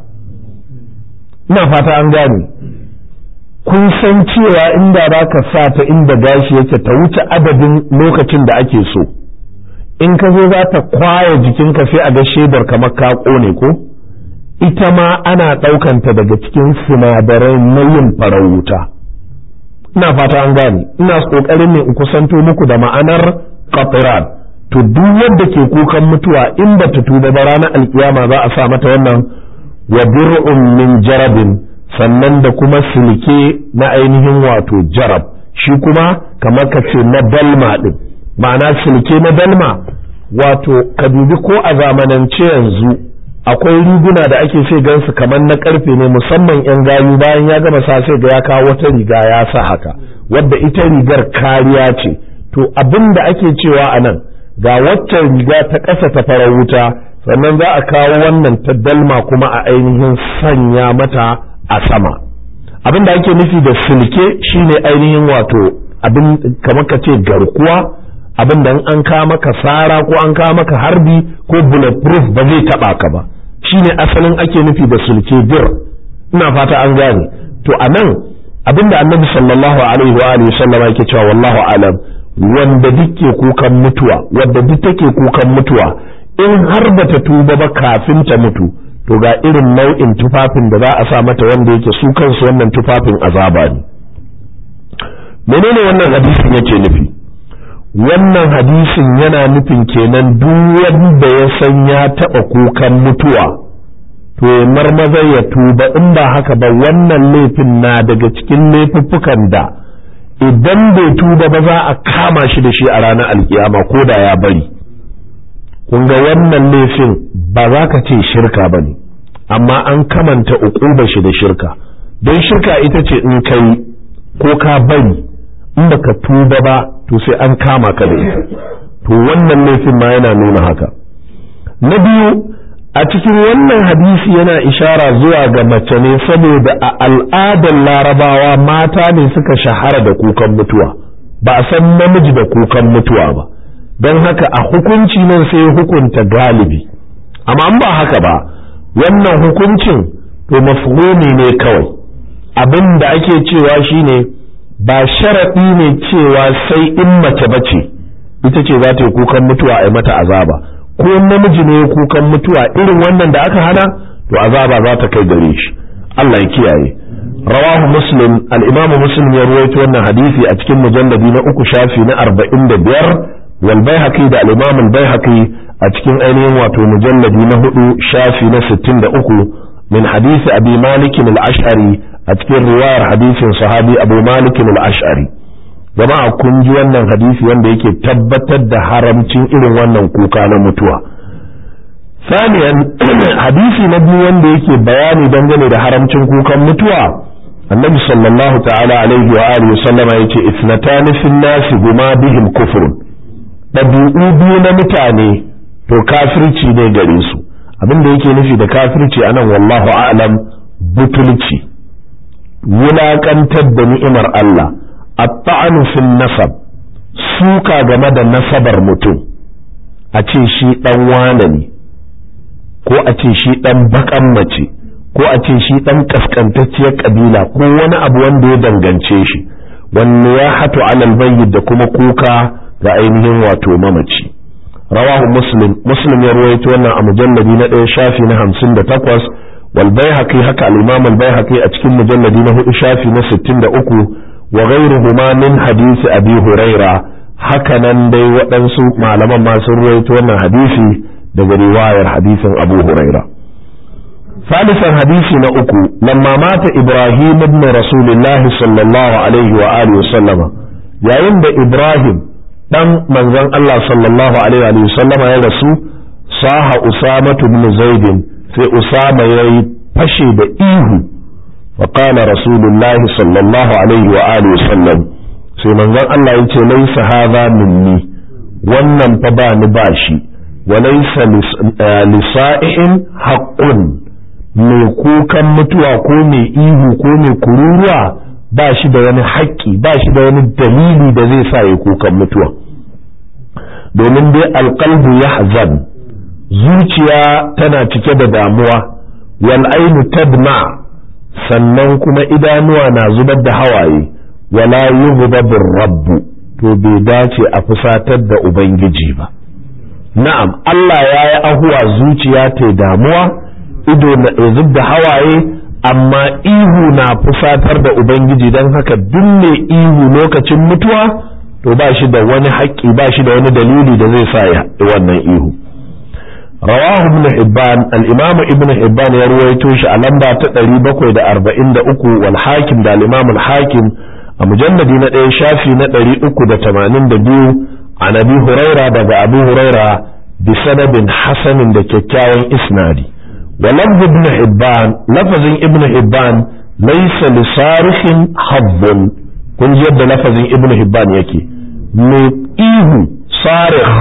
ina fata an gane kun san cewa inda za ka sa ta inda gashi yake ta wuce adadin lokacin da ake so in ka zo za ta kwaya jikinka sai a ga shaidar kamar ka ƙone ko ita ma ana ɗaukanta daga cikin sinadarai na yin farar wuta ina fata an gane ina ƙoƙarin ne in kusanto muku da ma'anar qatran to duk wanda ke kukan mutuwa in ba ta tuba ba ranar alkiyama za a sa mata wannan wa dir'un min jarabin sannan da kuma silke na ainihin wato jarab shi kuma kamar ka ce na dalma ɗin ma'ana silke na dalma wato ka dubi ko a zamanance yanzu akwai riguna da ake sai gansu kamar na karfe ne musamman yan gayu bayan ya gama sa sai ga ya kawo wata riga ya sa haka wadda ita rigar kariya ce to abin da ake cewa a nan ga waccan riga ta ƙasa ta farar wuta sannan za a kawo wannan ta dalma kuma a ainihin sanya mata a sama abin da ake nufi da silke shine ainihin wato abin kamar ka ce garkuwa abin da an kawo maka sara ko an kawo maka harbi ko bulletproof ba zai taba ka ba shine asalin ake nufi da silke dir ina fata an gane to a nan abin da annabi sallallahu alaihi wa alihi sallama yake cewa wallahu alam wanda duke kukan mutuwa wanda duk take kukan mutuwa in har bata tuba ba kafin ta mutu to ga irin nau'in tufafin da za a sa mata wanda yake su kansu wannan tufafin azaba ne menene wannan hadisin yake nufi wannan hadisin yana nufin kenan duk wanda ya san ya taɓa kukan mutuwa to ya marmaza ya tuba in ba haka ba wannan laifin na daga cikin laifuffukan da idan bai tuba ba za a kama shi da shi a ranar alkiyama ko da ya bari kun ga wannan laifin ba za ka ce shirka ba ne amma an kamanta uquba shi da shirka don shirka ita ce in kai ko ka bari in baka tuba ba to sai an kama ka da ita to wannan laifin ma yana nuna haka na biyu a cikin wannan hadisi yana ishara zuwa ga mace ne saboda a al'adar larabawa mata ne suka shahara da kukan mutuwa ba a san namiji da kukan mutuwa ba don haka a hukunci nan sai hukunta galibi amma an ba haka ba wannan hukuncin to mafhumi ne kawai abin da ake cewa shine ba sharaɗi ne cewa sai in mace bace ita ce za ta yi kukan mutuwa a yi mata azaba ko namiji ne kukan mutuwa irin wannan da aka hana to azaba za ta kai gare shi Allah ya kiyaye rawahu muslim al-imamu muslim ya ruwaito wannan hadisi a cikin mujalladi na uku shafi na arba'in da biyar wal baihaqi da al-imam al-baihaqi a cikin ainihin wato mujalladi na hudu shafi na sittin da uku min hadisi abi malik al-ash'ari a cikin riwayar hadisin sahabi abu malik al-ash'ari jama'a kun ji wannan hadisi wanda yake tabbatar da haramcin irin wannan kuka na mutuwa saniyan hadisi na biyu wanda yake bayani dangane da haramcin kukan mutuwa annabi sallallahu ta'ala alaihi wa alihi sallama yace ithnatani fin nasi huma bihim kufrun dabi'u biyu na mutane to kafirci ne gare su abin da yake nufi da kafirci anan wallahu a'lam butulci wulakantar da ni'imar Allah at-ta'anu fil nasab suka game da nasabar mutum a ce shi dan wane ne ko a ce shi dan bakan mace ko a ce shi ɗan ƙasƙantacciyar ƙabila ko wani abu wanda ya dangance shi wanne ya hatu alal bayyid da kuma kuka ga ainihin wato mamaci rawahu muslim muslim ya ruwaito wannan a mujalladi na ɗaya shafi na hamsin da takwas wal baihaqi haka al-imam al-baihaqi a cikin mujalladi na hudu shafi na sittin da uku wa ghayruhuma min hadisi abi huraira haka nan dai waɗansu malaman ma sun ruwaito wannan hadisi daga riwayar hadisin abu huraira ثالثا حديثي نأكو لما مات إبراهيم ابن رسول الله صلى الله عليه وآله وسلم يا عند إبراهيم دم من ذن الله صلى الله عليه وسلم يا رسول صاح أسامة بن زيد في أسامة يفشي بإيه فقال رسول الله صلى الله عليه وآله وسلم في من ذن الله يتي ليس هذا مني wannan fa ba ni bashi walaysa lisa'in haqqun mai kukan mutuwa ko mai ihu ko mai kururuwa ba shi da wani haƙƙi ba shi da wani dalili da zai sa ya kukan mutuwa domin dai alƙalbu ya hazan zuciya tana cike da damuwa wal ainu tadma sannan kuma idanuwa na zubar da hawaye wala yughdabu rabbu to bai dace a fusatar da ubangiji ba na'am Allah ya yi ahuwa zuciya ta damuwa ido na zub da hawaye amma ihu na fusatar da ubangiji don haka duk mai ihu lokacin mutuwa to ba shi da wani haƙƙi ba shi da wani dalili da zai sa ya wannan ihu rawahu ibn hibban al-imam ibn hibban ya ruwaito shi a lamba ta 743 wal hakim da al-imam al-hakim a mujalladi na ɗaya shafi na 382 an abi huraira daga abu huraira bi sanadin hasanin da kyakkyawan isnadi ولفظ ابن حبان لفظ ابن حبان ليس لصارخ حظ kun ji yadda lafazin ibn hibban yake mai ihu sarih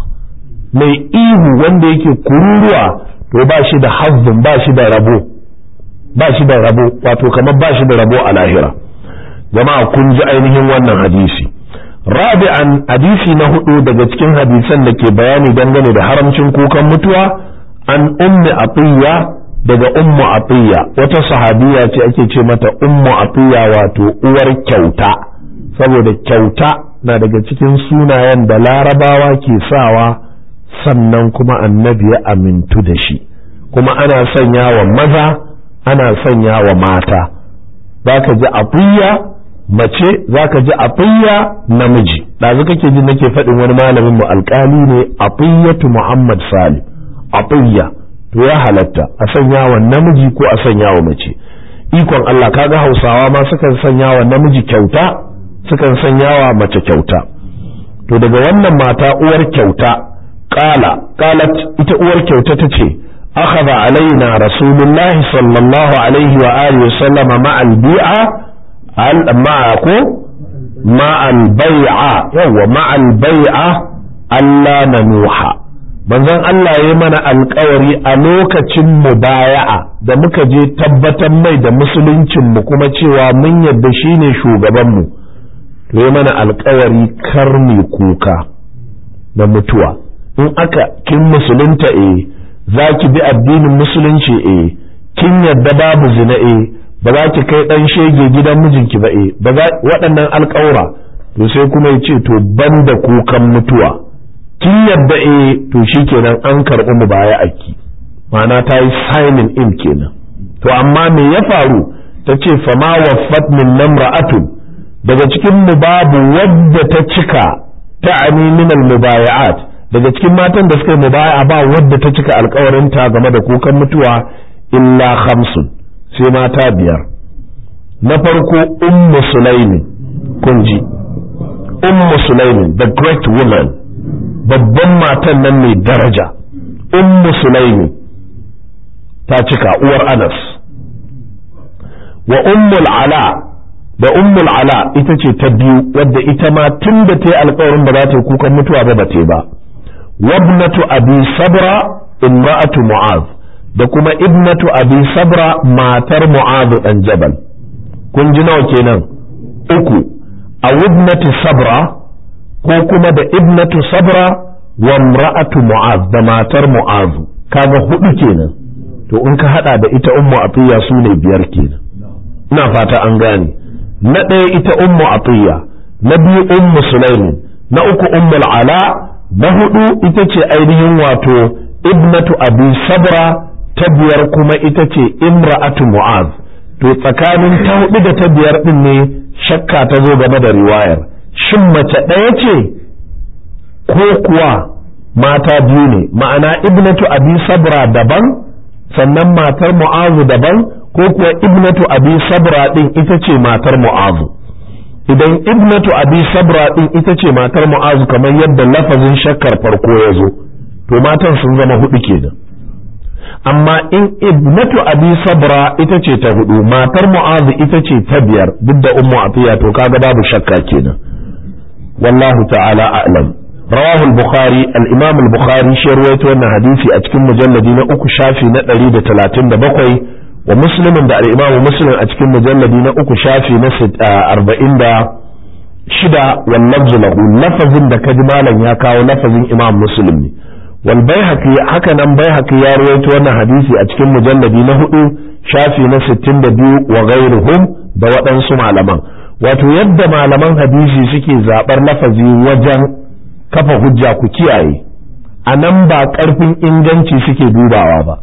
mai ihu wanda yake kururuwa to ba shi da hazzin ba shi da rabo ba shi da rabo wato kamar ba shi da rabo a lahira jama'a kun ji ainihin wannan hadisi rabi'an hadisi na hudu daga cikin hadisan da ke bayani dangane da haramcin kukan mutuwa an ummi atiya daga ummu atiya wata sahabiya ce ake ce mata ummu atiya wato uwar kyauta saboda kyauta na daga cikin sunayen da larabawa ke sawa sannan kuma annabi ya amintu da shi kuma ana sanya wa maza ana sanya wa mata za ka ji atiya mace za ka ji atiya namiji ɗazu kake ji nake faɗin wani malamin mu alƙali ne atiyatu muhammad salim atiyya to ya halatta a sanya wa namiji ko a sanya wa mace ikon Allah kaga hausawa ma sukan sanya wa namiji kyauta sukan sanya wa mace kyauta to daga wannan mata uwar kyauta qala qalat ita uwar kyauta tace akhadha alaina rasulullahi sallallahu alaihi wa alihi wasallam ma'al bi'a al ma'ako ma'al bai'a yawa ma'al bai'a alla nanuha manzon Allah ya mana alkawari a lokacin mubaya'a da muka je tabbatar mai da musuluncin mu kuma cewa mun yadda shine shugaban mu to ya mana alkawari kar mu kuka da mutuwa in aka kin musulunta eh za ki bi addinin musulunci eh kin yadda babu zina eh ba za ki kai dan shege gidan mijinki ba eh ba waɗannan alkawura to sai kuma ya ce to banda kukan mutuwa kin yadda eh to shikenan an karɓi mu baya aki ma'ana ta yi signing in kenan to amma me ya faru ta ce fama waffat min namra'atun daga cikin mu babu wadda ta cika ta'ani min al-mubaya'at daga cikin matan da suka yi mubaya'a ba wadda ta cika alkawarin ta game da kukan mutuwa illa khamsun sai mata biyar na farko ummu sulaimin kun ji ummu sulaimin the great woman babban matan nan mai daraja ummu sulaimin ta cika uwar anas wa ummul ala da ummul ala ita ce ta biyu wadda ita ma tun da ta yi alkawarin ba za ta yi kukan mutuwa ba ba ta ba wabnatu abi sabra imra'atu mu'az da kuma ibnatu abi sabra matar mu'az dan jabal kun ji nawa kenan uku a wabnatu sabra ko kuma da ibnatu sabra wa imra'atu mu'az da matar mu'az kaga hudu kenan to in ka hada da ita ummu atiya su ne biyar kenan ina fata an gane na ɗaya ita ummu atiya na biyu ummu sulaimin na uku ummul ala na hudu ita ce ainihin wato ibnatu abi sabra ta biyar kuma ita ce imra'atu mu'az to tsakanin ta hudu da ta biyar din ne shakka ta zo game da riwayar shin mace ɗaya ce ko kuwa mata biyu ne ma'ana ibnatu abi sabra daban sannan matar mu'azu daban ko kuwa ibnatu abi sabra din ita ce matar mu'azu idan ibnatu abi sabra din ita ce matar mu'azu kamar yadda lafazin shakkar farko ya zo to matan sun zama hudu kenan amma in ibnatu abi sabra ita ce ta hudu matar mu'azu ita ce ta biyar duk da ummu atiya to kaga babu shakka kenan wallahu ta'ala a'lam رواه البخاري الإمام البخاري شير وانا حديثي أتكن مجلدي نأكو شافي نتري دا تلاتين دا بقوي ومسلم دا الإمام مسلم أتكن مجلدي نأكو شافي نسد أربعين دا شدا واللفظ له لفظ دا كجمالا يكاو لفظ إمام مسلم والبيهقي حكا نم بيهقي يا رويت وانا حديثي أتكن مجلدي نهدو شافي نستين دا بيو وغيرهم دا وطن سمع لمن wato yadda malaman hadisi suke zaɓar lafazi wajen kafa hujja ku kiyaye a nan ba ƙarfin inganci suke dubawa ba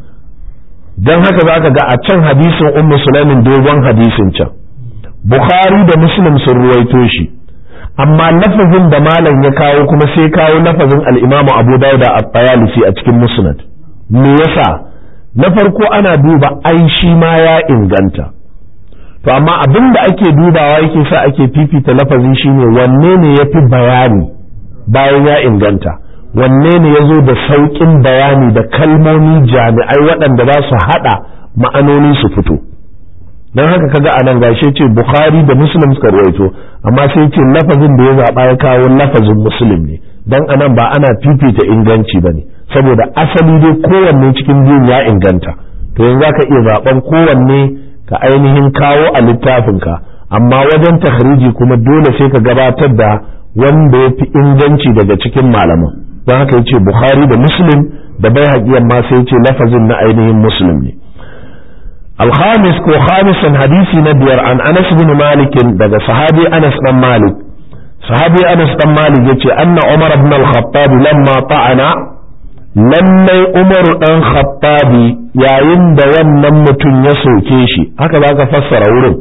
don haka za ka ga a can hadisin ummu sulaimin dogon hadisin can bukhari da muslim sun ruwaito shi amma lafazin da malam ya kawo kuma sai kawo lafazin al'imamu abu dauda a tayalisi a cikin musnad me yasa na farko ana duba ai shi ma ya inganta to amma abin da ake dubawa yake sa ake fifita lafazi shine wanne ne ya fi bayani bayan ya inganta wanne ne ya zo da sauƙin bayani da kalmomi jami'ai waɗanda za su haɗa ma'anoni su fito don haka kaga a nan gashe ce bukhari da muslim suka rawaito amma sai ce lafazin da ya zaɓa ya kawo lafazin muslim ne don anan ba ana fifita inganci ba ne saboda asali dai kowanne cikin biyun ya inganta to yanzu za ka iya zaɓen kowanne ka ainihin kawo a littafinka amma wajen takhriji kuma dole sai ka gabatar da wanda ya fi inganci daga cikin malaman don haka yace bukhari da muslim da bai haƙiyan ma sai yace lafazin na ainihin muslim ne alhamis ko khamisan hadisi na biyar an anas bin malik daga sahabi anas dan malik sahabi anas dan malik yace anna umar ibn al-khattab lamma ta'ana lallai umaru dan khattabi yayin da wannan mutum ya soke shi haka za ka fassara wurin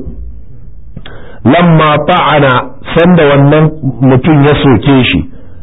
lamma ta'ana sanda wannan mutum ya soke shi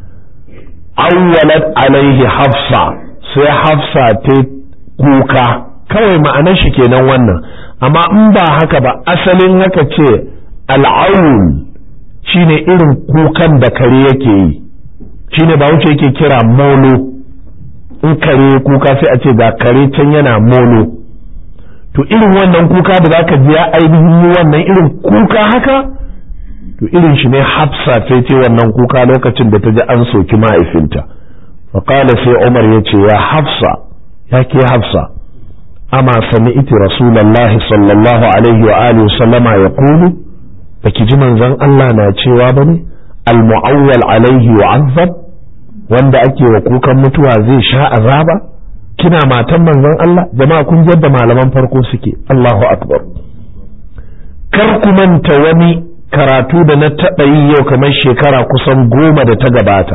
awwalat alaihi hafsa sai hafsa ta kuka kawai ma'anar shi kenan wannan amma in ba haka ba asalin haka ce al'aun shine irin kukan da kare yake yi shine ba wuce yake kira molo in kare kuka sai a ce ga kare can yana molo to irin wannan kuka da zaka ji ya ainihin yi wannan irin kuka haka to irin shi ne hafsa ta ce wannan kuka lokacin da ta ji an soki mahaifinta faƙala sai umar ya ce ya hafsa ya ke hafsa ama sami iti rasulallah sallallahu alaihi wa alihi sallama ya kulu baki ji manzon Allah na cewa ba ne al-mu'awwal alaihi wa azab wanda ake wa kukan mutuwa zai sha azaba kina matan manzon Allah jama'a kun yadda malaman farko suke Allahu akbar kar ku manta wani karatu da na taɓa yi yau kamar shekara kusan goma da ta gabata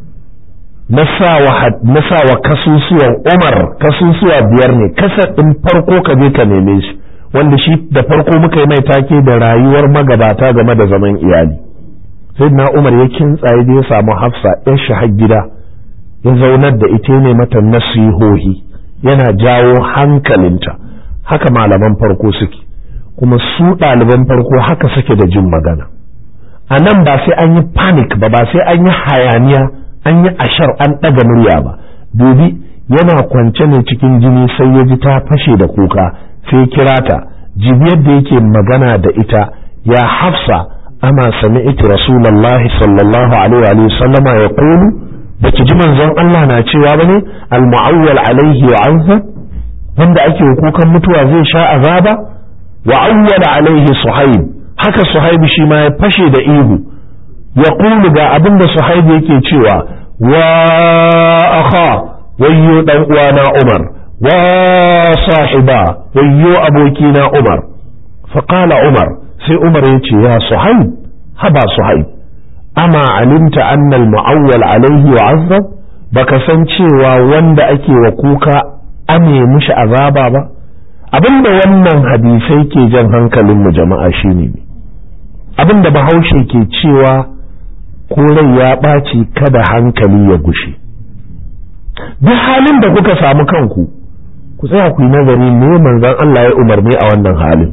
na sa wa kasusuwan umar kasusuwa biyar ne kasar ɗin farko ka je ka neme shi wanda shi da farko muka yi mai take da rayuwar magabata game da zaman iyali sai na umar ya kintsaye da ya samu hafsa yan shahar gida ya zaunar da ita ne mata nasihohi yana jawo hankalinta haka malaman farko suke kuma su ɗaliban farko haka suke da jin magana a nan ba sai an yi panic ba ba sai an yi hayaniya an yi ashar an ɗaga murya ba dubi yana kwance ne cikin jini sai ya ji ta fashe da kuka sai kira ta jibiyar da yake magana da ita ya hafsa ama sami'tu rasulullahi sallallahu alaihi wa sallama ya qulu baki ji manzon Allah na cewa bane al mu'awwal alaihi wa azza wanda ake kukan mutuwa zai sha azaba wa awwala alaihi suhaib haka suhaib shi ma ya fashe da ihu ya qulu ga abinda suhaib yake cewa wa akha wayyo dan uwana Umar wa sahiba wayyo abokina Umar faqala Umar sai Umar ya ce ya suhaib haba suhaib ama alimta anna al-mu'awwal alaihi wa azzab baka san cewa wanda ake wa kuka ame mishi azaba ba abinda wannan hadisai ke jan hankalin mu jama'a shine abinda bahaushe ke cewa ko rai ya ɓaci kada hankali ya gushe duk halin da kuka samu kanku ku tsaya ku yi nazari me manzon Allah ya umarni a wannan halin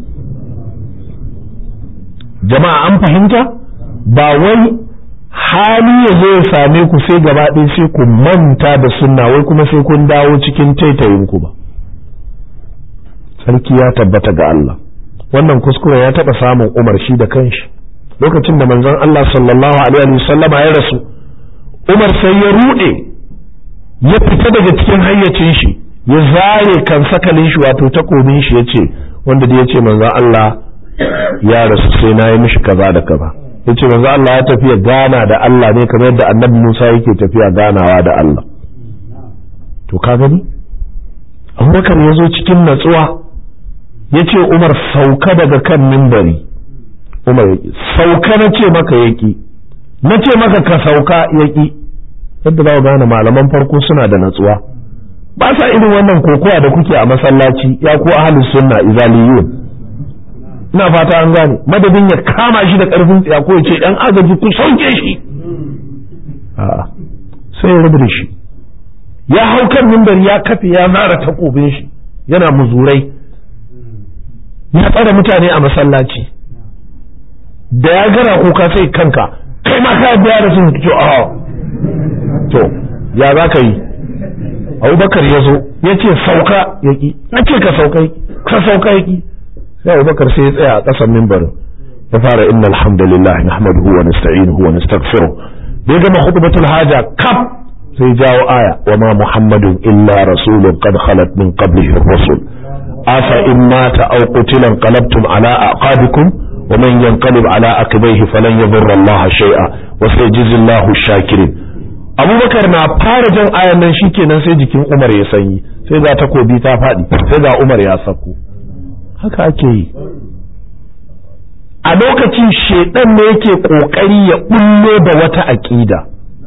jama'a an fahimta ba wai hali ya zo ya same ku sai gaba ɗaya sai ku manta da sunna wai kuma sai kun dawo cikin taitayin ku ba sarki ya tabbata ga Allah wannan kuskure ya taɓa samun umar shi da kanshi lokacin da manzon Allah sallallahu alaihi wasallama ya rasu umar sai ya ruɗe ya fita daga cikin hayyacin shi ya zare kan sakalin shi wato takobin shi ya ce wanda da ya ce manzon Allah ya rasu sai na yi mishi kaza da kaza ya ce manzo Allah ya tafiya gana da Allah ne kamar yadda annabi Musa yake tafiya ganawa da Allah to ka gani Abubakar ya zo cikin natsuwa ya ce Umar sauka daga kan mimbari Umar ya sauka na ce maka yaki na ce maka ka sauka yaki yadda za gane malaman farko suna da natsuwa ba sa irin wannan kokowa da kuke a masallaci ya ku ahlus sunna izaliyun ina fata an gane madadin ya kama shi da karfin tsiya ko ya ce ɗan agaji ku sauke shi a'a sai ya rubuta shi ya hau kan mimbar ya kafe ya zara takobin shi yana muzurai ya tsara mutane a masallaci da ya gara kuka sai kanka kai ma ka biya da sun ce a to ya za ka yi abubakar ya zo ya ce sauka ya ki na ce ka sauka ka sauka ya ki sai abubakar sai ya tsaya a ƙasan mimbarin ya fara inna alhamdulillah nahmaduhu wa nasta'inuhu wa nastaghfiruh da ya gama khutbatul haja kaf sai jawo aya wa ma muhammadun illa rasulun qad khalat min qablihi ar-rusul afa in mata aw qutila qalabtum ala aqabikum wa man yanqalib ala aqibaihi falan yadurra Allah shay'a wa sayajzi Allahu shakirin abubakar na fara jan ayan nan shikenan sai jikin umar ya sanyi sai ga takobi ta faɗi sai ga umar ya sako haka ake yi a lokacin shaidan ne yake kokari ya bullo da wata aƙida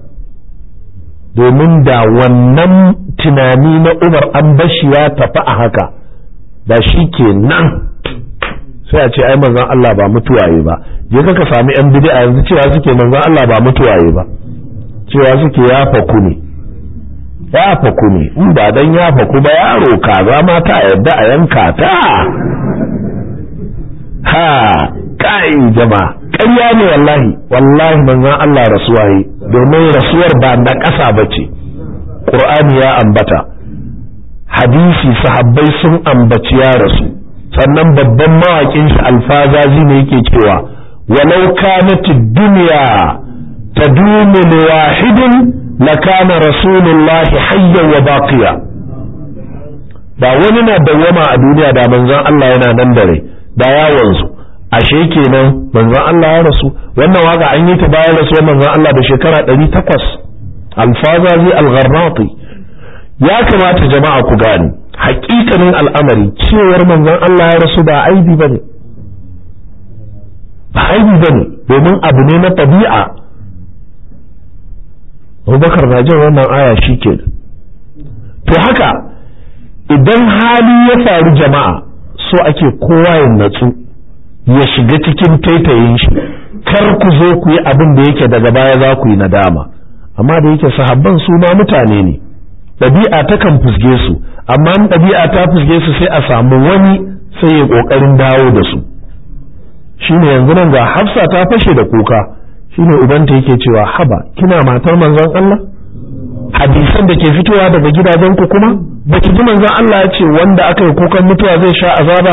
domin da wannan tunani na umar an bashi ya tafi a haka da shi ke nan sai a ce ai manzon Allah ba mutuwaye ba je ka sami yan bid'a yanzu cewa suke manzon Allah ba mutuwaye ba cewa suke ya faku ne ya faku ne in ba dan ya faku ba yaro kaza ma ta yadda a yanka ta ha kai jama'a ƙarya ne wallahi wallahi manzon Allah rasuwa yi domin rasuwar ba na ƙasa ba ce ƙur'ani ya ambata hadisi sahabbai sun ambaci ya rasu sannan babban mawaƙin shi alfazazi ne yake cewa walau kanat dunya tadumu li wahidin lakana rasulullahi hayyan wa baqiya ba wani na dawwama a duniya da manzon Allah yana nan da rai da ya wanzu ashe kenan manzon Allah ya rasu wannan waka an yi ta bayan rasuwar manzon Allah da shekara ɗari takwas alfazazi al-gharnati ya kamata jama'a ku gane hakikanin al'amari cewar manzon Allah ya rasu ba aibi bane ba aibi bane domin abu ne na tabi'a Abubakar na jin wannan aya shi ke to haka idan hali ya faru jama'a so ake kowa ya natsu ya shiga cikin taitayin shi kar ku zo ku yi abin da yake daga baya za ku yi nadama amma da yake sahabban su ma mutane ne ɗabi'a takan fusge su amma in ɗabi'a ta fusge su sai a samu wani sai ya ƙoƙarin dawo da su shine yanzu nan ga hafsa ta fashe da kuka shine ubanta yake cewa haba kina matar manzon Allah hadisan da ke fitowa daga gidajen ku kuma baki ji manzon Allah ya ce wanda aka yi kukan mutuwa zai sha azaba ba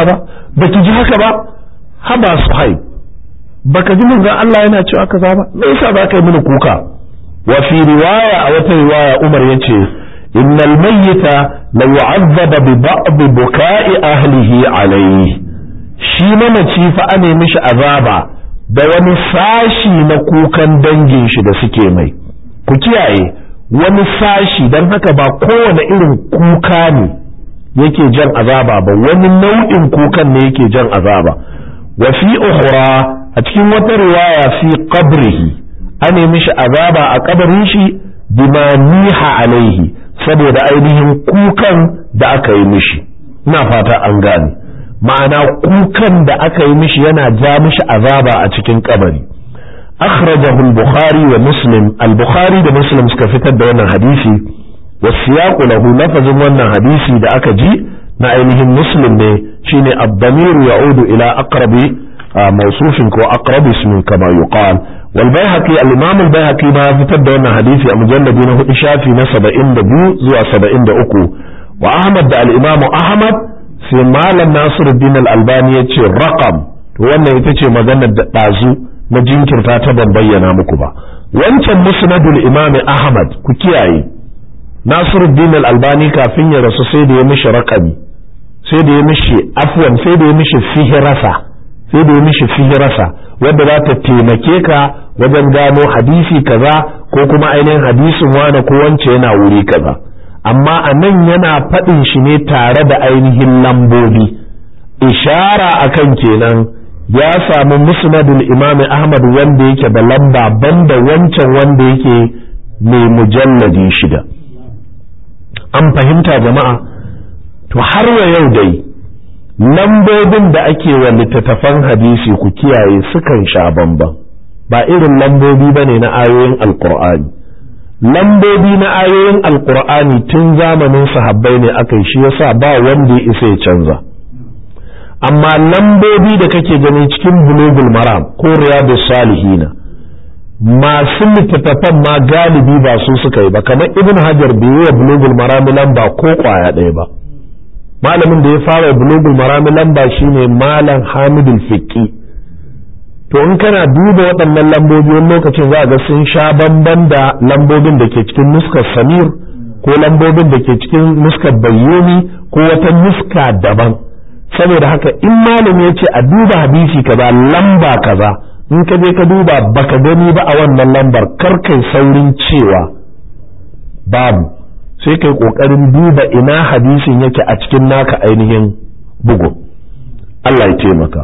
baki ji haka ba haba suhaib baka ji manzon Allah yana cewa kaza ba me yasa ba kai mini kuka wa fi riwaya a wata riwaya Umar yace innal mayyita la yu'azzaba bi ba'd buka'i ahlihi alayhi shi mamaci fa ane mishi azaba da wani sashi na kukan dangin shi da suke mai ku kiyaye wani sashi don haka ba kowane irin kuka ne yake jan azaba ba wani nau'in kukan ne yake jan azaba wa fi ukhra a cikin wata riwaya fi qabrihi an mishi azaba a kabarin shi bima niha alaihi saboda ainihin kukan da aka yi mishi ina fata an gane ma'ana kukan da aka yi mishi yana ja mishi azaba a cikin kabari akhrajahu al-bukhari wa muslim al-bukhari da muslim suka fitar da wannan hadisi wasiyaqu lahu lafazin wannan hadisi da aka ji na ainihin muslim ne shine ad-damir ya'udu ila aqrabi mawsufin ko aqrab ismin kama yuqal wal bayhaqi al-imam al-bayhaqi ma fitar da wannan hadisi a mujalladi na hudu shafi na 72 zuwa 73 wa ahmad da al-imam ahmad sai malam nasiruddin al-albani ya ce raqam to wannan ita ce maganar da ɗazu na jinkirta ta ban bayyana muku ba wancan musnadul imam ahmad ku kiyaye nasiruddin al-albani kafin ya rasu sai da ya mishi raqami sai da ya mishi afwan sai da ya mishi fihirasa sai da ya mishi fihirasa wadda za ta taimake ka wajen gano hadisi kaza ko kuma ainihin hadisin wane ko wance yana wuri kaza amma a nan yana faɗin shi ne tare da ainihin lambobi ishara akan kenan ya samu musnadul imam ahmad wanda yake da lamba banda wancan wanda yake mai mujalladi shida an fahimta jama'a to har wa yau dai lambobin da ake wa littattafan hadisi ku kiyaye sukan sha bamban ba irin lambobi bane na ayoyin alkur'ani lambobi na ayoyin alkur'ani tun zamanin sahabbai ne aka yi shi yasa ba wanda ya isa ya canza amma lambobi da kake gani cikin bulugul maram ko riyadus salihina masu littattafan ma galibi ba su suka yi ba kamar ibn hajar bai yi wa bulugul maram lamba ko kwaya ɗaya ba malamin da ya fara bulugul maram lamba shine malam hamidul fiqi to in kana duba waɗannan lambobi wani lokacin za ga sun sha bamban da lambobin da ke cikin nuskar samir ko lambobin da ke cikin nuskar bayyoni ko wata nuska daban saboda haka in malam ya ce a duba hadisi kaza lamba kaza in ka je ka duba baka gani ba a wannan lambar kar kai saurin cewa babu sai kai kokarin duba ina hadisin yake a cikin naka ainihin bugu Allah ya taimaka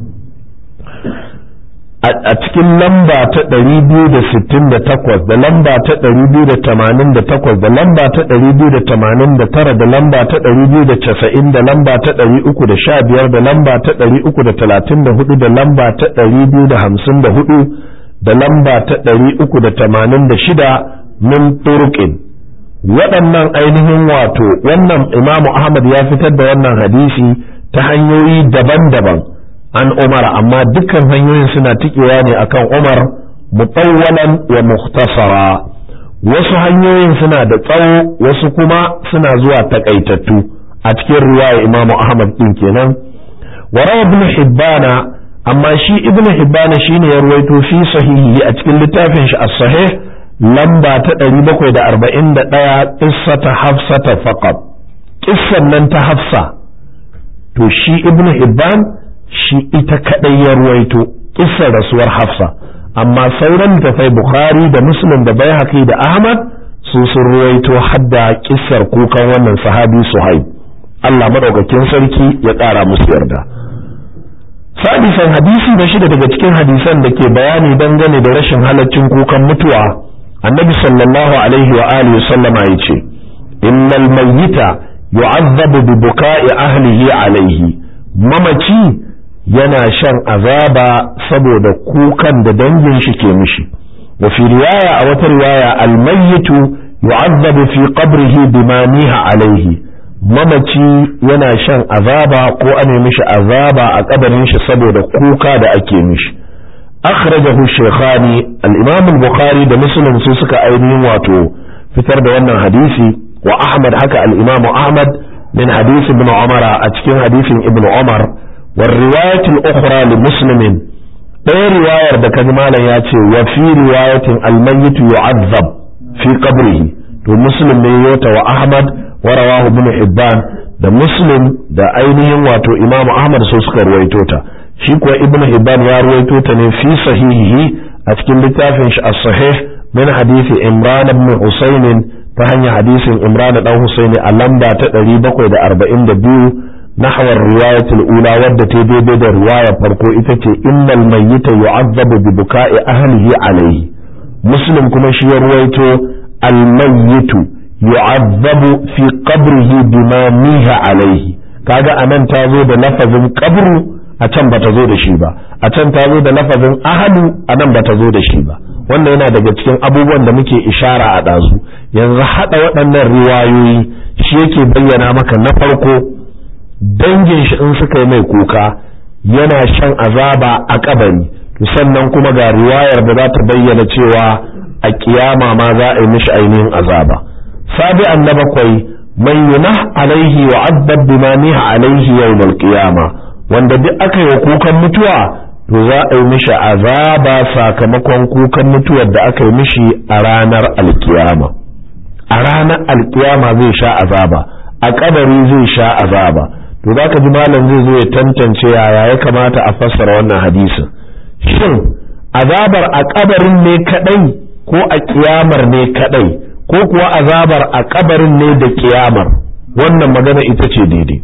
a cikin lamba ta 268 da lamba ta 288 da lamba ta 289 da lamba ta 290 da lamba ta 315 da lamba ta 334 da lamba ta 254 da lamba ta 386 min turqin waɗannan ainihin wato wannan imamu ahmad ya fitar da wannan hadisi ta hanyoyi daban-daban an umar amma dukkan hanyoyin suna tikewa ne akan umar mutawwalan wa mukhtasara wasu hanyoyin suna da tsawo wasu kuma suna zuwa takaitattu a cikin riwaya imamu ahmad din kenan wa rawa ibn hibbana amma shi ibn hibbana shine ya ruwaito fi sahihi a cikin littafin shi as-sahih lamba ta 741 qissata hafsata faqat kissan nan ta hafsa to shi ibn hibban shi ita kadai ya ruwaito kissar rasuwar hafsa amma sauran littafai bukhari da muslim da baihaqi da ahmad su sun ruwaito hadda kissar kukan wannan sahabi suhaib Allah madaukakin sarki ya ƙara musu yarda sadisan hadisi na shida daga cikin hadisan da ke bayani dangane da rashin halaccin kukan mutuwa annabi sallallahu alaihi wa alihi sallama yace innal mayyita yu'azzabu bi buka'i ahlihi alaihi mamaci yana shan azaba saboda kukan da dangin shi ke mishi wa fi riwaya a wata riwaya almayyitu yu'azzabu fi qabrihi bima niha alaihi mamaci yana shan azaba ko ane mishi azaba a kabarin shi saboda kuka da ake mishi akhrajahu shaykhani al-imam al-bukhari da muslim su suka ainihin wato fitar da wannan hadisi wa ahmad haka al-imam ahmad min hadisi ibn umar a cikin hadisin ibn umar war riwayatul ukhra li muslimin ɗaya riwayar da kaji malam ya ce wa fi riwayatin almayyit yu'azzab fi qabrihi to muslim ne yota wa ahmad wa rawahu ibn hibban da muslim da ainihin wato imam ahmad so suka ruwaito ta shi kuwa ibn hibban ya ruwaito ta ne fi sahihihi a cikin littafin shi as-sahih min hadisi imran ibn husayn ta hanyar hadisin imran dan husaini a lamba ta 742 nahwar riwayatul ula wadda ta daidai da riwayar farko ita ce innal mayyita yu'azzabu bi buka'i ahlihi alayhi muslim kuma shi ya ruwaito al mayyitu yu'azzabu fi qabrihi bima miha alayhi kaga anan ta zo da lafazin qabru a can bata zo da shi ba a can ta zo da lafazin ahlu anan bata zo da shi ba wannan yana daga cikin abubuwan da muke ishara a ɗazu yanzu haɗa waɗannan riwayoyi shi yake bayyana maka na farko dangin shi in suka yi mai kuka yana shan azaba a kabari to sannan kuma ga riwayar da za ta bayyana cewa a kiyama ma za a yi mishi ainihin azaba sabi'an na bakwai man yunah alaihi wa addab bima niha alaihi yawmal qiyama wanda duk aka yi kukan mutuwa to za a yi mishi azaba sakamakon kukan mutuwar da aka yi mishi a ranar alkiyama a ranar alkiyama zai sha azaba a kabari zai sha azaba to za ka ji malam zai zo ya tantance yaya ya kamata a fassara wannan hadisin shin azabar a kabarin ne kadai ko a kiyamar ne kadai ko kuwa azabar a kabarin ne da kiyamar wannan magana ita ce daidai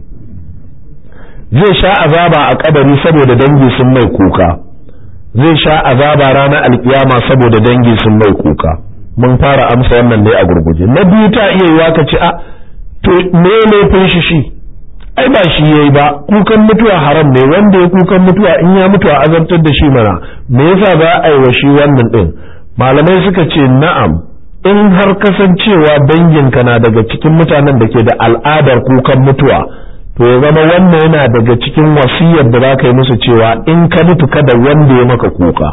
zai sha azaba a kabari saboda dangi sun mai kuka zai sha azaba ranar alkiyama saboda dangi sun mai kuka mun fara amsa wannan ne a gurguje na biyu ta iya yiwa ka ce a to me laifin shi shi ai ba shi yayi ba kukan mutuwa haram ne wanda ya kukan mutuwa in ya mutu a azabtar da shi mana me yasa za a yi wa shi wannan din malamai suka ce na'am in har kasancewa danginka na daga cikin mutanen da ke da al'adar kukan mutuwa to ya zama wannan yana daga cikin wasiyar da za ka yi musu cewa in ka mutu kada wanda ya maka kuka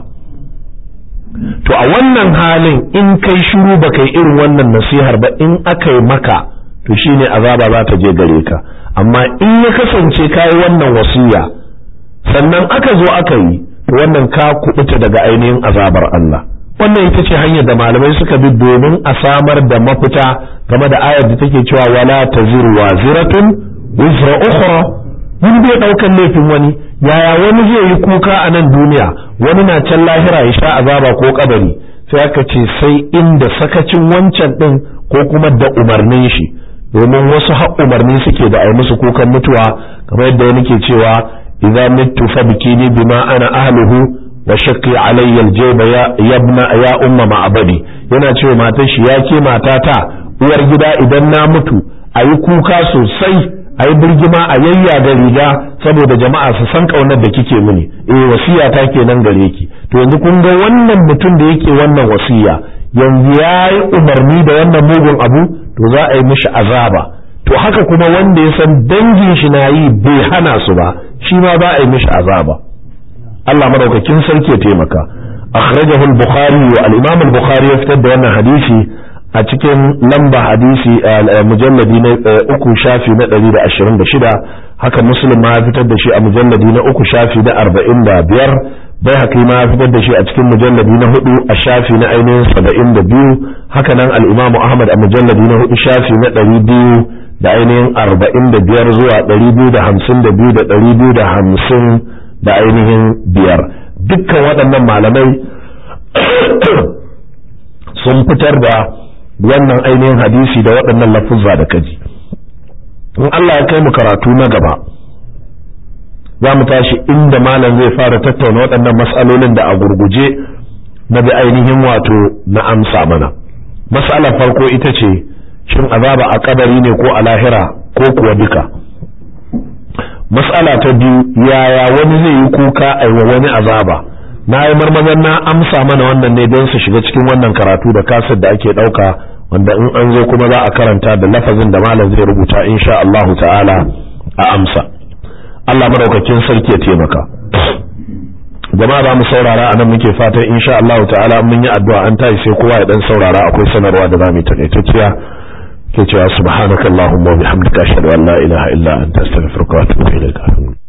to a wannan halin in kai shiru ba kai irin wannan nasihar ba in aka yi maka to shine azaba za ta je gare ka amma in ya kasance ka yi wannan wasiya sannan aka zo aka yi to wannan ka kubuta daga ainihin azabar Allah wannan ita ce hanyar da malamai suka bi domin a samar da mafita game da ayar da take cewa wala taziru waziratun wizra ukhra wani bai daukan laifin wani yaya wani zai yi kuka a nan duniya wani na can lahira ya sha azaba ko kabari sai aka ce sai inda sakacin wancan din ko kuma da umarnin shi domin wasu har umarni suke da ai musu kukan mutuwa kamar yadda wani ke cewa idza mittu fabkini bima ana ahluhu wa shaqqi alayya aljayba ya yabna ya umma ma'abadi yana cewa matar shi ya ke matata uwar gida idan na mutu ayi kuka sosai ayi birgima a yayya da riga saboda jama'a su san kaunar da kike mini eh wasiya ta kenan gare ki to yanzu kun ga wannan mutum da yake wannan wasiya yanzu yayi umarni da wannan mugun abu to za a yi mishi azaba to haka kuma wanda ya san dangin shi na yi bai hana su ba shi ma za a yi mishi azaba Allah madaukakin sarki ya taimaka akhrajahu al-bukhari wa al-imam al-bukhari ya fitar da wannan hadisi a cikin lamba hadisi mujalladi na uku shafi na 126 haka muslim ma ya fitar da shi a mujalladi na uku shafi na 45 bai haka ma ya fitar da shi a cikin mujalladi na hudu a shafi na ainihin 72 haka nan al-imam ahmad a mujalladi na hudu shafi na 200 da ainihin 45 zuwa 252 da 250 da ainihin biyar dukkan waɗannan malamai sun fitar da wannan ainihin hadisi da waɗannan lafuzza da kaji in Allah ya kai mu karatu na gaba za mu tashi inda malam zai fara tattauna waɗannan matsalolin da a gurguje na bi ainihin wato na amsa mana matsalar farko ita ce shin azaba a kabari ne ko a lahira ko kuwa duka mas'ala ta biyu yaya wani zai yi kuka a wa wani azaba na yi marmazan na amsa mana wannan ne don su shiga cikin wannan karatu da kasar da ake ɗauka wanda in an zo kuma za a karanta da lafazin da malam zai rubuta insha Allah ta'ala a amsa Allah madaukakin sarki ya taimaka jama'a za mu saurara a nan muke fatan insha Allah ta'ala mun yi addu'a an tayi sai kowa ya dan saurara akwai sanarwa da za mu yi takaitacciya ke cewa subhanakallahumma wa bihamdika ashhadu an la ilaha illa anta astaghfiruka wa atubu ilaik